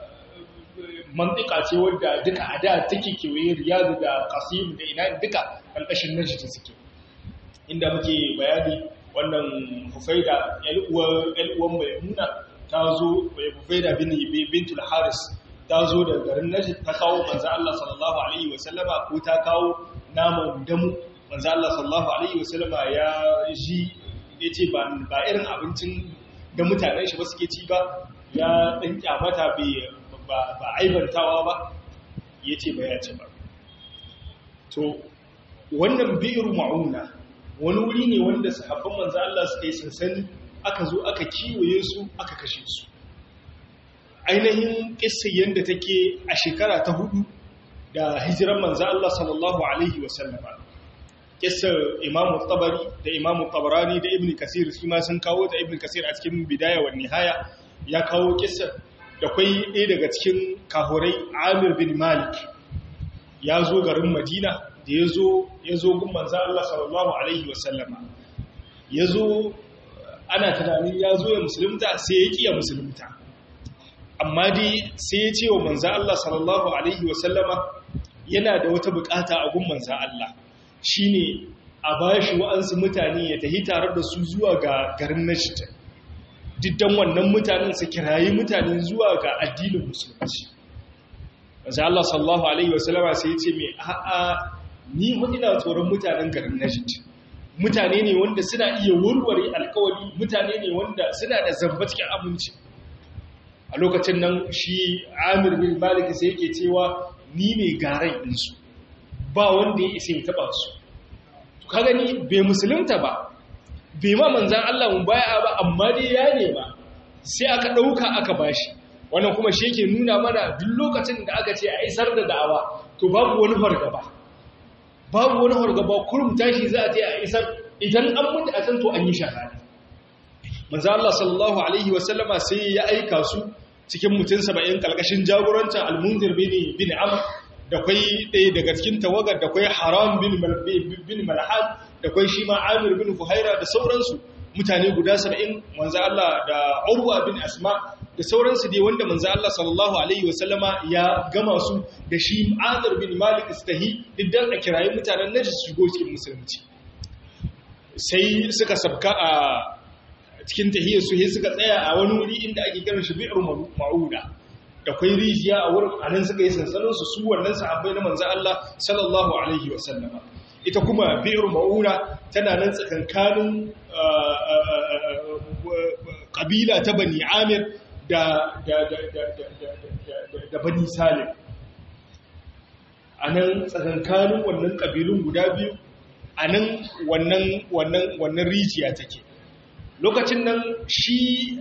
mantika ce wanda duka a da take kewaye Riyadh da Qasim da ina duka ƙarƙashin Najd suke inda muke bayani wannan Hufaida ƴan Maimuna ta zo Hufaida bintul Haris ta zo da garin Najd ta kawo manzo Allah sallallahu alaihi wasallama ko ta kawo naman damu manzo Allah sallallahu alaihi wasallama ya ji yace ba ba irin abincin da mutanen shi ba suke ci ba ya dan kyamata bai ba ba aibantawa ba yace ba ya ci ba to wannan bi'ru mauna wani wuri ne wanda sahabban manzo Allah suka yi sansani aka zo aka kiwaye su aka kashe su ainihin kissa yanda take a shekara ta hudu da hijiran manzo Allah sallallahu alaihi wasallama kissar Imam Tabari da Imam Tabarani da Ibn Kasir su ma sun kawo ta Ibn Kasir a cikin Bidaya wa Nihaya ya kawo kissar da kai ɗaya daga cikin kahurai Amir bin Malik ya zo garin Madina da ya zo ya zo gun manzo Allah sallallahu alaihi wasallama ya zo ana tunanin ya zo ya musulunta sai ya kiya musulunta amma dai sai ya ce wa manzo Allah sallallahu alaihi wasallama yana da wata bukata a gun manzo Allah shine a bashi wa'ansu mutane ya tafi tare da su zuwa ga garin Najd diddan wannan mutanen su kirayi mutanen zuwa ga addinin musulunci manzo Allah sallallahu alaihi wasallama sai ya ce me a'a ni ina tsoron mutanen garin Najd mutane ne wanda suna iya warware alkawari mutane ne wanda suna da zamba cikin aminci a lokacin nan shi Amir bin Malik sai yake cewa ni ne garai ɗinsu ba wanda ya isa ya taɓa su ka gani bai musulunta ba bai ma manzan Allah mun baya ba amma dai ya nema sai aka ɗauka aka bashi wannan kuma shi yake nuna mana duk lokacin da aka ce a isar da da'awa to babu wani fargaba babu wani fargaba kurum tashi za a ce a isar idan an mutu a san to an yi shahada manzo Allah sallallahu alaihi wasallama sai ya aika su cikin mutum 70 kalkashin jagorancin al-Munzir bin bin Amr da kai ɗaya daga cikin tawagar da kai Haram bin bin Malhan da kai shi ma Amir bin Fuhaira da sauransu mutane guda 70 manzo Allah da Urwa bin Asma da sauransu dai wanda manzo Allah sallallahu alaihi wasallama ya gama su da shi Amir bin Malik Istahi idan a kirayi mutanen Najd su shigo cikin musulunci sai suka sabka a cikin tahiyar su sai suka tsaya a wani wuri inda ake kiran shi bi'ar ma'uda da kwai rijiya a wurin anan suka yi sansanin su su wannan sahabbai na manzo Allah sallallahu alaihi wa sallama ita kuma bi'ar ma'uda tana nan tsakankanin kabila ta bani Amir da da da da da da bani Salim anan tsakankanin wannan kabilun guda biyu a nan wannan rijiya take lokacin nan shi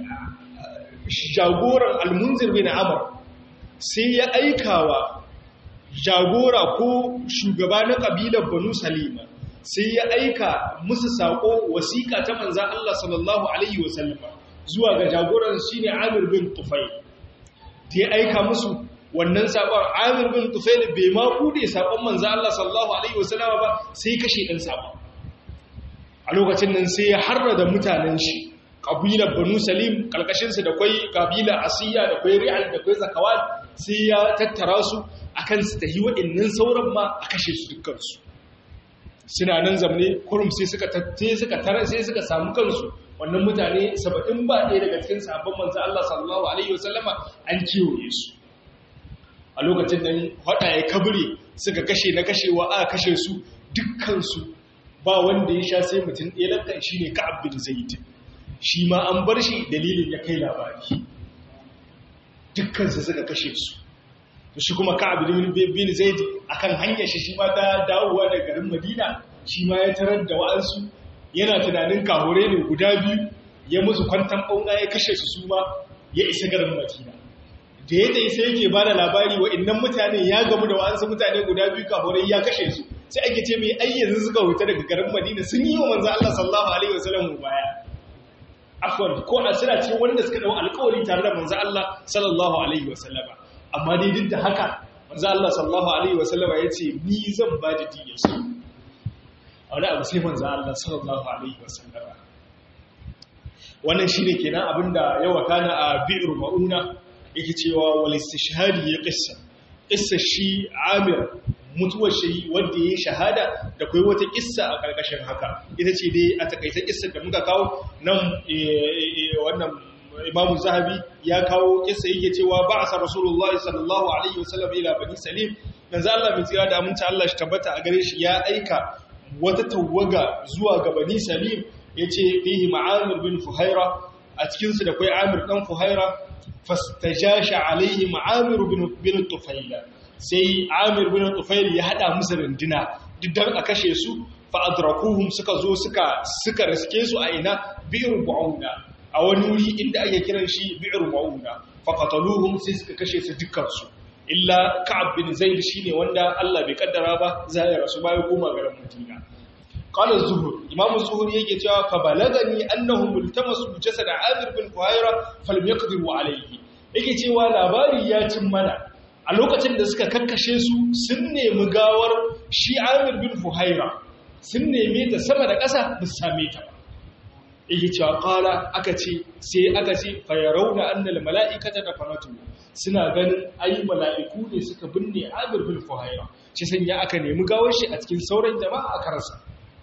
jagoran almunzir bin amur sai ya aikawa jagora ko shugaba na ƙabilar banu salima sai ya aika musu saƙo wasiƙa ta manzan Allah sallallahu Alaihi wasallama zuwa ga jagoran shi ne amir bin tufai ta ya aika musu wannan saƙon amir bin tufail bai ma kude saƙon manzo Allah sallallahu alaihi wasallama ba sai kashe ɗan saƙon a lokacin nan sai ya harrada mutanen shi ƙabilar banu salim ƙalƙashinsu da kwai ƙabilar asiya da kwai ri'al da kwai zakawat sai ya tattara su akan su tahi waɗannan sauran ma a kashe su dukkansu suna nan zamne kurum sai suka suka tara sai suka samu kansu wannan mutane saba'in ba ɗaya daga cikin sabon manzo Allah sallallahu alaihi wasallama an kiwoye su a lokacin da hada ya kabure suka kashe na kashewa a kashe su dukkansu ba wanda ya sha sai mutum ɗaya lantan shi ne ka'ab bin zaid shi ma an bar shi dalilin ya kai labari dukkansu suka kashe su shi kuma ka'ab bin zaid akan hanyar shi shi ma ta dawowa da garin madina shi ma ya tarar da wa'ansu yana tunanin kahure ne guda biyu ya musu kwantan ɓauna ya kashe su su ma ya isa garin madina da ya tsaye sai yake ba da labari wa innan mutane ya gamu da wa'ansu mutane guda biyu kahure ya kashe su sai ake ce mai ayyanzu suka wuta daga garin madina sun yi wa manzo Allah sallallahu alaihi wasallam baya afwan ko a suna ce wanda suka dau alƙawari tare da manzo Allah sallallahu alaihi wasallama amma dai duk da haka manzo Allah sallallahu alaihi wasallama yace ni zan ba da diyar su a wani abu sai manzo Allah sallallahu alaihi wasallama wannan shine kenan abinda ya wakana a bi'r mauna yake cewa wal istishhadi ya qissa qissa shi Amir mutuwar shi wanda ya shahada da kai wata kissa a karkashin haka ita ce dai a takaita kissar da muka kawo nan wannan Imam Zahabi ya kawo kissa yake cewa ba'asa Rasulullahi sallallahu alaihi wasallam ila bani Salim manzo Allah mai tsira da aminta Allah shi tabbata a gare shi ya aika wata tawaga zuwa ga bani Salim yace fihi Ma'amir bin Fuhaira a cikin su da kai Amir dan Fuhaira fastajasha alaihi Ma'amir bin bin Tufaila sai Amir bin Tufail ya hada musu runduna diddan a kashe su fa adrakuhum suka zo suka suka riske su a ina bi'r bu'una a wani wuri inda ake kiran shi bi'r bu'una fa qataluhum sai suka kashe su dukkan su illa Ka'ab bin Zaid shine wanda Allah bai kaddara ba zai rasu bai koma garin Madina qala az-zuhur imam az-zuhur yake cewa fa balagani annahum multamasu jasad Amir bin Fuhaira falam yaqdiru alayhi yake cewa labari ya cin mana a lokacin da suka kakkashe su sun nemi gawar shi amir bin fuhaira sun neme ta sama da ƙasa ba su same ta yake cewa ƙala aka ce sai aka ce fayarau da annal mala'ikata da fanatu suna ganin ayi mala'iku ne suka binne amir bin fuhaira shi sanya aka nemi gawar shi a cikin sauran jama'a a karasa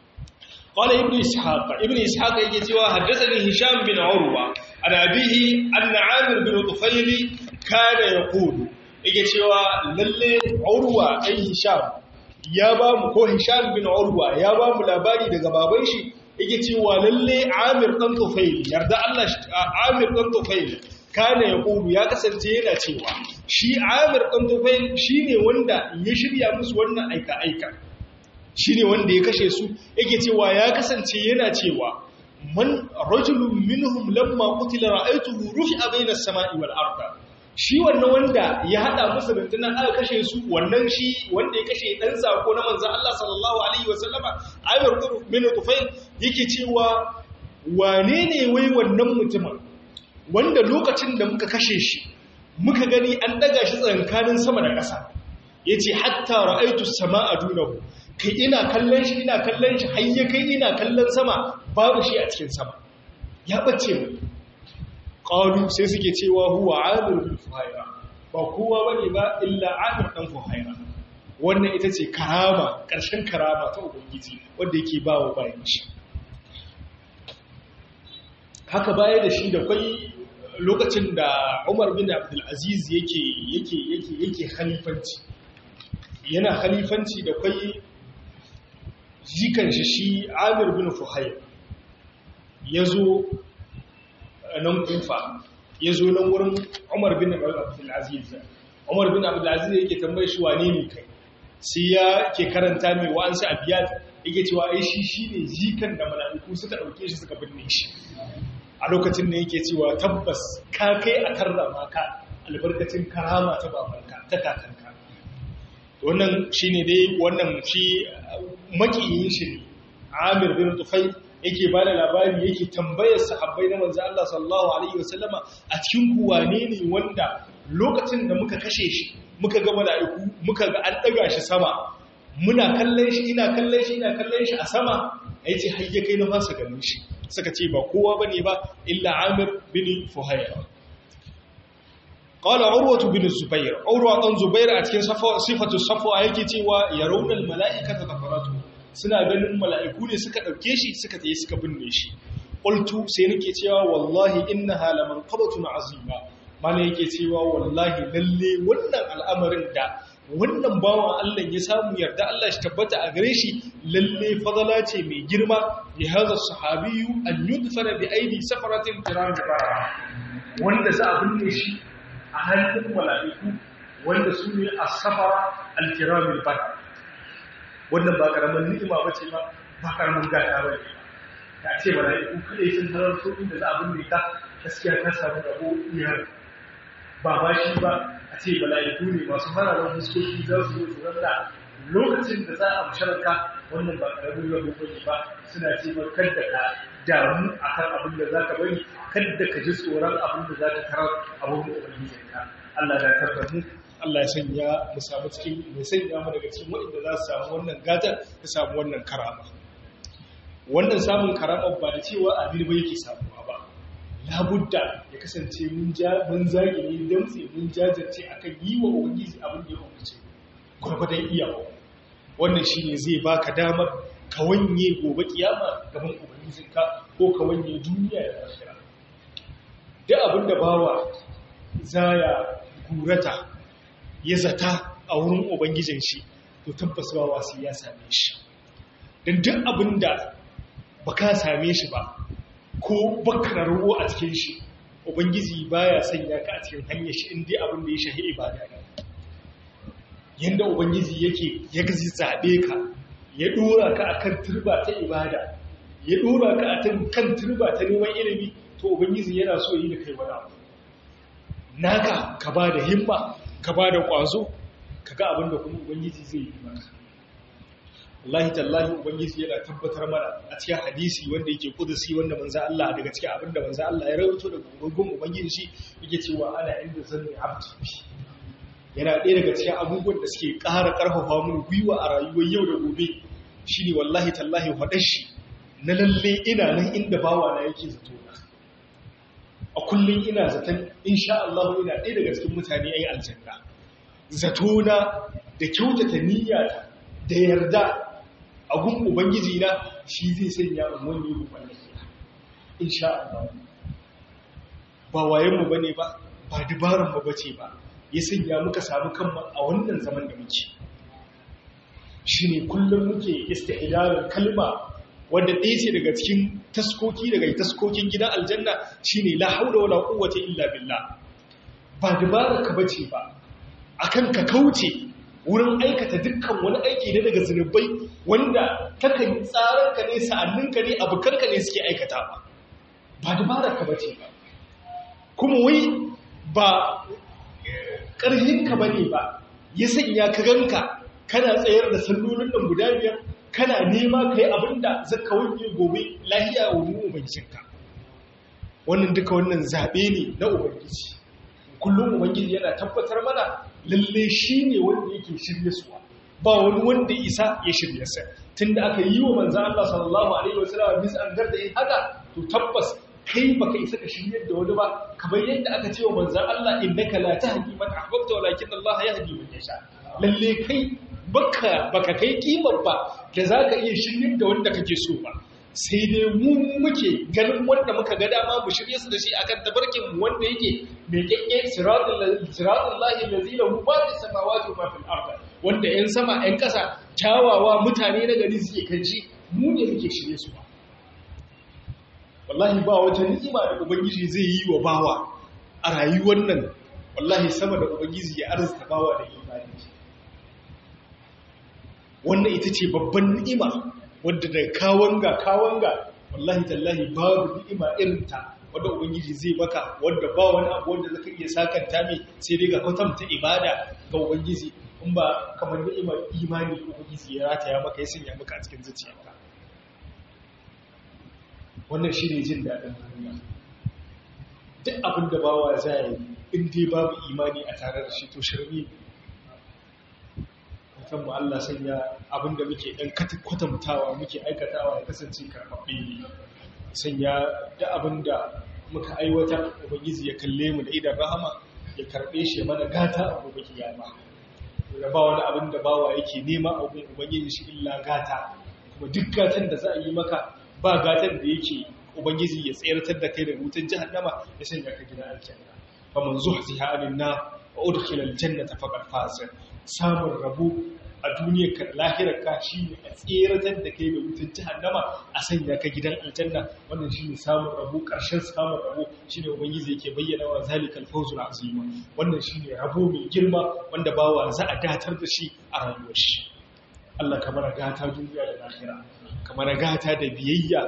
قال ابن إسحاق ابن إسحاق يجي حدثني هشام بن عروة عن أبيه أن عامر بن طفيل كان يقول yake cewa lalle urwa ɗan hisham ya ba mu ko hisham bin urwa ya ba mu labari daga baban shi yake cewa lalle amir ɗan tufail yarda Allah amir ɗan tufail kana ya ƙudu ya kasance yana cewa shi amir ɗan tufail shi ne wanda ya shirya musu wannan aika-aika shi ne wanda ya kashe su yake cewa ya kasance yana cewa man rajulun minhum lamma qutila ra'aytuhu rufi'a bayna as-sama'i wal arda shi wannan wanda ya hada musu rundunar aka kashe su wannan shi wanda ya kashe dan sako na manzon Allah sallallahu alaihi wasallama Amir bin Tufail yake cewa wane ne wai wannan mutumin wanda lokacin da muka kashe shi muka gani an daga shi tsankanin sama da ƙasa yace hatta ra'aitu as-samaa dunahu kai ina kallon shi ina kallon shi har ya kai ina kallon sama babu shi a cikin sama ya bace mu qalu sai suke cewa huwa amir bin fuhaira ba kowa bane ba illa amir dan fuhaira wannan ita ce karama ƙarshen karama ta ubangiji wanda yake bawa bayan shi haka baya da shi da kwai lokacin da Umar bin Abdul Aziz yake yake yake yake khalifanci yana khalifanci da kwai jikan shi shi Amir bin Fuhair yazo nan kufa ya zo nan wurin umar bin abdulaziz umar bin abdulaziz yake tambaye shi wane ne kai sai ya ke karanta mai wa'ansu abiyat yake cewa ai shi shine jikan da mala'iku suka dauke shi suka binne shi a lokacin da yake cewa tabbas ka kai a karrama ka albarkacin karama ta babanka ta kakanka wannan shine dai wannan shi makiyin shi ne Amir bin Tufayl yake ba da labari yake tambayar sahabbai na manzo Allah sallallahu alaihi wasallama a cikin kuwane ne wanda lokacin da muka kashe shi muka ga mala'iku muka ga an daga shi sama muna kallon shi ina kallon shi ina kallon shi a sama yace har ya kai na fasa ganin shi suka ce ba kowa bane ba illa Amir bin Fuhayra qala urwatu bin Zubair urwa dan Zubair a cikin sifatu safwa yake cewa yarawna al mala'ikata tafaratu suna ganin mala'iku ne suka ɗauke shi suka tsaye suka binne shi ƙultu sai nake cewa wallahi inna halaman qabatun azima mana yake cewa wallahi lalle wannan al'amarin da wannan bawan Allah ya samu yarda Allah shi tabbata a gare shi lalle fadala ce mai girma ya haza sahabiyu an yudfana bi aidi safaratin kiram wanda za a binne shi a hannun mala'iku wanda su ne as-safara al-kiramil bar wannan ba karamin ni'ima bace ba ba karamin gata ba ne ka ce mala'iku kadai sun halarto inda za a binne ka gaskiya ka samu rabo iyar ba ba shi ba a ce mala'iku ne masu fararen fuskoki za su zo su randa lokacin da za a musharaka wannan ba karamin rabo bane ba suna ce ba kada ka damu akan abin da zaka bari kada ka ji tsoron abin da zaka tarar abin da ubangijinka Allah ya tarda mu Allah ya sanya mu samu cikin mai sanya mu daga cikin waɗanda za su samu wannan gatar su samu wannan karama wannan samun karama ba da cewa abin ba yake samuwa ba labudda ya kasance mun ja mun zage ne damtse mun jajirce akan yi wa ubangiji abin da ya umarce gurbadan iyawa wannan shine zai baka damar ka wanye gobe kiyama gaban ubangijinka ko ka wanye duniya da lahira duk abin da bawa zaya gurata ya zata a wurin ubangijin shi to tabbas bawa sai ya same shi dan duk abin da baka same shi ba ko baka ruwo a cikin shi ubangiji baya sanya ka a cikin hanyar shi inda abin da ya shahi ibada ne yanda ubangiji yake ya gazi zabe ka ya dora ka akan turba ta ibada ya dora ka akan kan turba ta neman ilimi to ubangiji yana so yi da kai wani abu naka ka ba da himma ka ba da kwazo ka ga abin da kuma ubangiji zai yi maka wallahi tallahi ubangiji yana tabbatar mana a cikin hadisi wanda yake kudusi wanda manzo Allah daga cikin abinda manzo Allah ya rawaito daga gurbin ubangiji shi yake cewa ana inda zanni abdi yana ɗaya daga cikin abubuwan da suke ƙara ƙarfafa mun gwiwa a rayuwar yau da gobe shine wallahi tallahi faɗar shi na lalle ina nan inda bawa na yake zato na a kullum ina zaton insha Allah ina ɗaya daga cikin mutane ayi aljanna zato na da kyautata niyyata da yarda a gun Ubangiji na shi zai sanya in wani rufan lafiya. Insha Allah. Ba wayenmu ba ne ba, ba dubaranmu ba ce ba, ya sanya muka samu kanmu a wannan zaman da muke. Shi ne kullum muke istihidarin kalma wadda ɗaya ce daga cikin taskoki daga taskokin gidan aljanna shi ne la haula wala quwwata illa billah. Ba dubararka ba ce ba, akan ka kauce wurin aikata dukkan wani aiki ne daga zunubai wanda kakan tsararka ne sa'anninka ne abokanka ne suke aikata ba ba dabararka ba ce ba kuma wai ba ƙarhinka ba ne ba ya sanya ka ganka kana tsayar da sallolin nan guda biyar kana nema ka yi abin da zaka wanke gobe lahiya wa mu ubangijinka wannan duka wannan zaɓe ne na ubangiji kullum ubangiji yana tabbatar mana lalle shi ne wanda yake shirye suwa ba wani wanda isa ya shirye sa tunda aka yi wa manzan Allah sallallahu alaihi wasallam bis an garda yin haka to tabbas kai baka isa ka shirye da wani ba kamar yadda aka ce wa manzan Allah innaka la tahdi man ahbabta walakin Allah yahdi man yasha lalle kai baka baka kai kimar ba da zaka iya shirye da wanda kake so ba sai dai mu muke ganin wanda muka ga dama mu shirye su da shi akan tabarkin mu wanda yake mai kekke siratul siratul lahi allazi lahu ma fis samawati wa ma fil ard wanda yan sama yan kasa kyawawa mutane na gari suke kan shi mu ne muke shirye su ba wallahi ba wata ni'ima da ubangiji zai yi wa bawa a rayuwar nan wallahi sama da ubangiji ya arzuta bawa da imani wannan ita ce babban ni'ima wadda da kawanga kawanga wallahi tallahi babu ni'ima irin ta wadda ubangiji zai baka wadda ba wani abu wanda zaka iya sakanta mai sai dai ga kwatanta ibada ga ubangiji in ba kamar ni'imar imani ko ubangiji ya rataya maka ya sanya maka a cikin zuciyarka wannan shi ne jin daɗin duniya duk abin da bawa za yi in dai babu imani a tare da shi to shirme kan mu Allah sanya abin da muke ɗan kwatantawa muke aikatawa ya kasance karɓaɓɓe ne sanya da abin da muka aiwata ubangiji ya kalle mu da idan rahama ya karɓe shi mana gata a gobe kiyama da ba wani abin da bawa yake nema a gun ubangiji shi illa gata kuma duk gatan da za a yi maka ba gatan da yake ubangiji ya tsayartar da kai da wutan jahannama ya sanya ka gida aljanna faman zuhziha anin na wa udkhila aljannata faqad faz samun rabo a duniyar ka lahirar ka shine a tsayartar da kai da wutan jahannama a sanya ka gidan aljanna wannan shine samun rabo karshen samun rabo shine ubangiji yake bayyana wa zalikal fawzul azim wannan shine rabo mai girma wanda bawa za a datar da shi a rayuwar shi Allah kamar gata duniya da lahira kamar gata da biyayya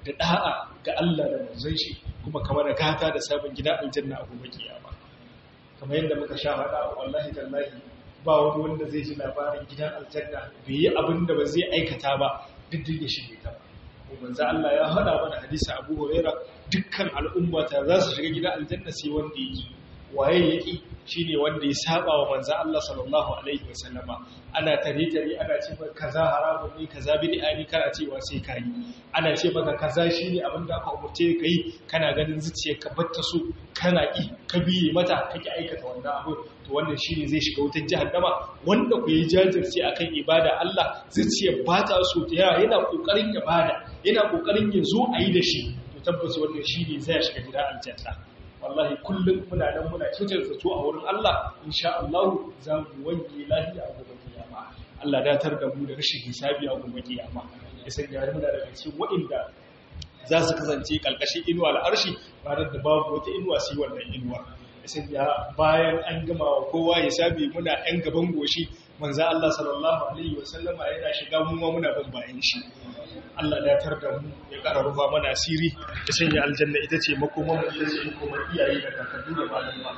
da da'a ga Allah da manzon shi kuma kamar da gata da sabon gida aljanna a gobe kiyama kamar yadda muka sha hada wallahi tallahi ba wani wanda zai ji labarin gidan aljanna bai yi abin da ba zai aikata ba duk ya shige ta ba manzo Allah ya hada mana hadisi Abu Huraira dukkan al'umma ta za su shiga gidan aljanna sai wanda yake waye yake shine wanda ya saba wa manzo Allah sallallahu alaihi wasallama ana tare tare ana ce maka kaza haramun ne kaza bid'a ne kana cewa sai kai ana ce maka kaza shine abin da aka umurce ka yi kana ganin zuciyar ka batta su kana ki ka biye mata kake aikata wannan abu to wannan shine zai shiga wutar jahannama wanda ku yi jajirce akan ibada Allah zuciyar ba ta so ta yawa yana kokarin ibada yana kokarin ya zo a yi da shi to tabbas wannan shine zai shiga gidan aljanna wallahi kullum muna nan muna cutar zato a wurin Allah insha Allah za mu wanke lafiya a gobe kiyama Allah datar da mu da rashin hisabi a gobe kiyama ya sanya muna daga cikin waɗanda za su kasance kalkashin inuwa al'arshi ba da babu wata inuwa sai wannan inuwa ya sanya bayan an gama wa kowa hisabi muna ɗan gaban goshi manzo Allah sallallahu alaihi wasallama yana shiga mu ma muna ban bayan shi Allah ya tar da mu ya ƙara rufa mana asiri ya sanya aljanna ita ce makoman mu ita ce makoman iyaye da kakanni da malama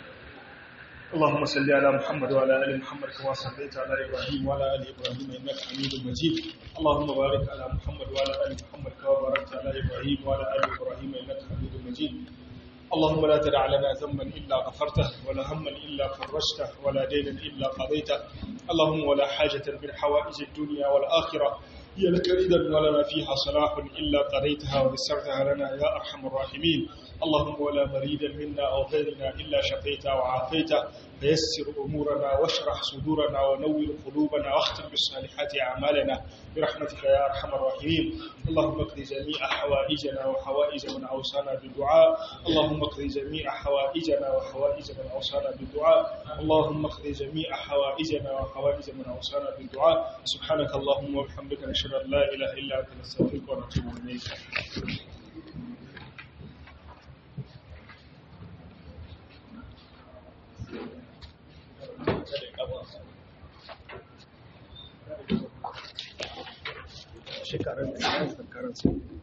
اللهم صل على محمد وعلى ال محمد كما صليت على ابراهيم وعلى ال ابراهيم انك حميد مجيد اللهم بارك على محمد وعلى ال محمد كما باركت على ابراهيم وعلى ال ابراهيم انك حميد مجيد اللهم لا تدع لنا ذنبا إلا غفرته ولا هما إلا فرجته ولا دينا إلا قضيته اللهم ولا حاجة من حوائج الدنيا والآخرة هي لك رضا ولنا فيها صلاح إلا قضيتها ويسرتها لنا يا أرحم الراحمين اللهم ولا مريدا منا أو غيرنا إلا شفيته وعافيته فيسر أمورنا واشرح صدورنا ونور قلوبنا واختم بالصالحات أعمالنا برحمتك يا أرحم الراحمين اللهم اقضي جميع حوائجنا وحوائج من أوصانا بالدعاء اللهم اقضي جميع حوائجنا وحوائج من أوصانا بالدعاء اللهم اقضي جميع حوائجنا وحوائج من أوصانا بالدعاء سبحانك اللهم وبحمدك نشهد أن لا إله إلا أنت نستغفرك ونتوب إليك shekarun da ya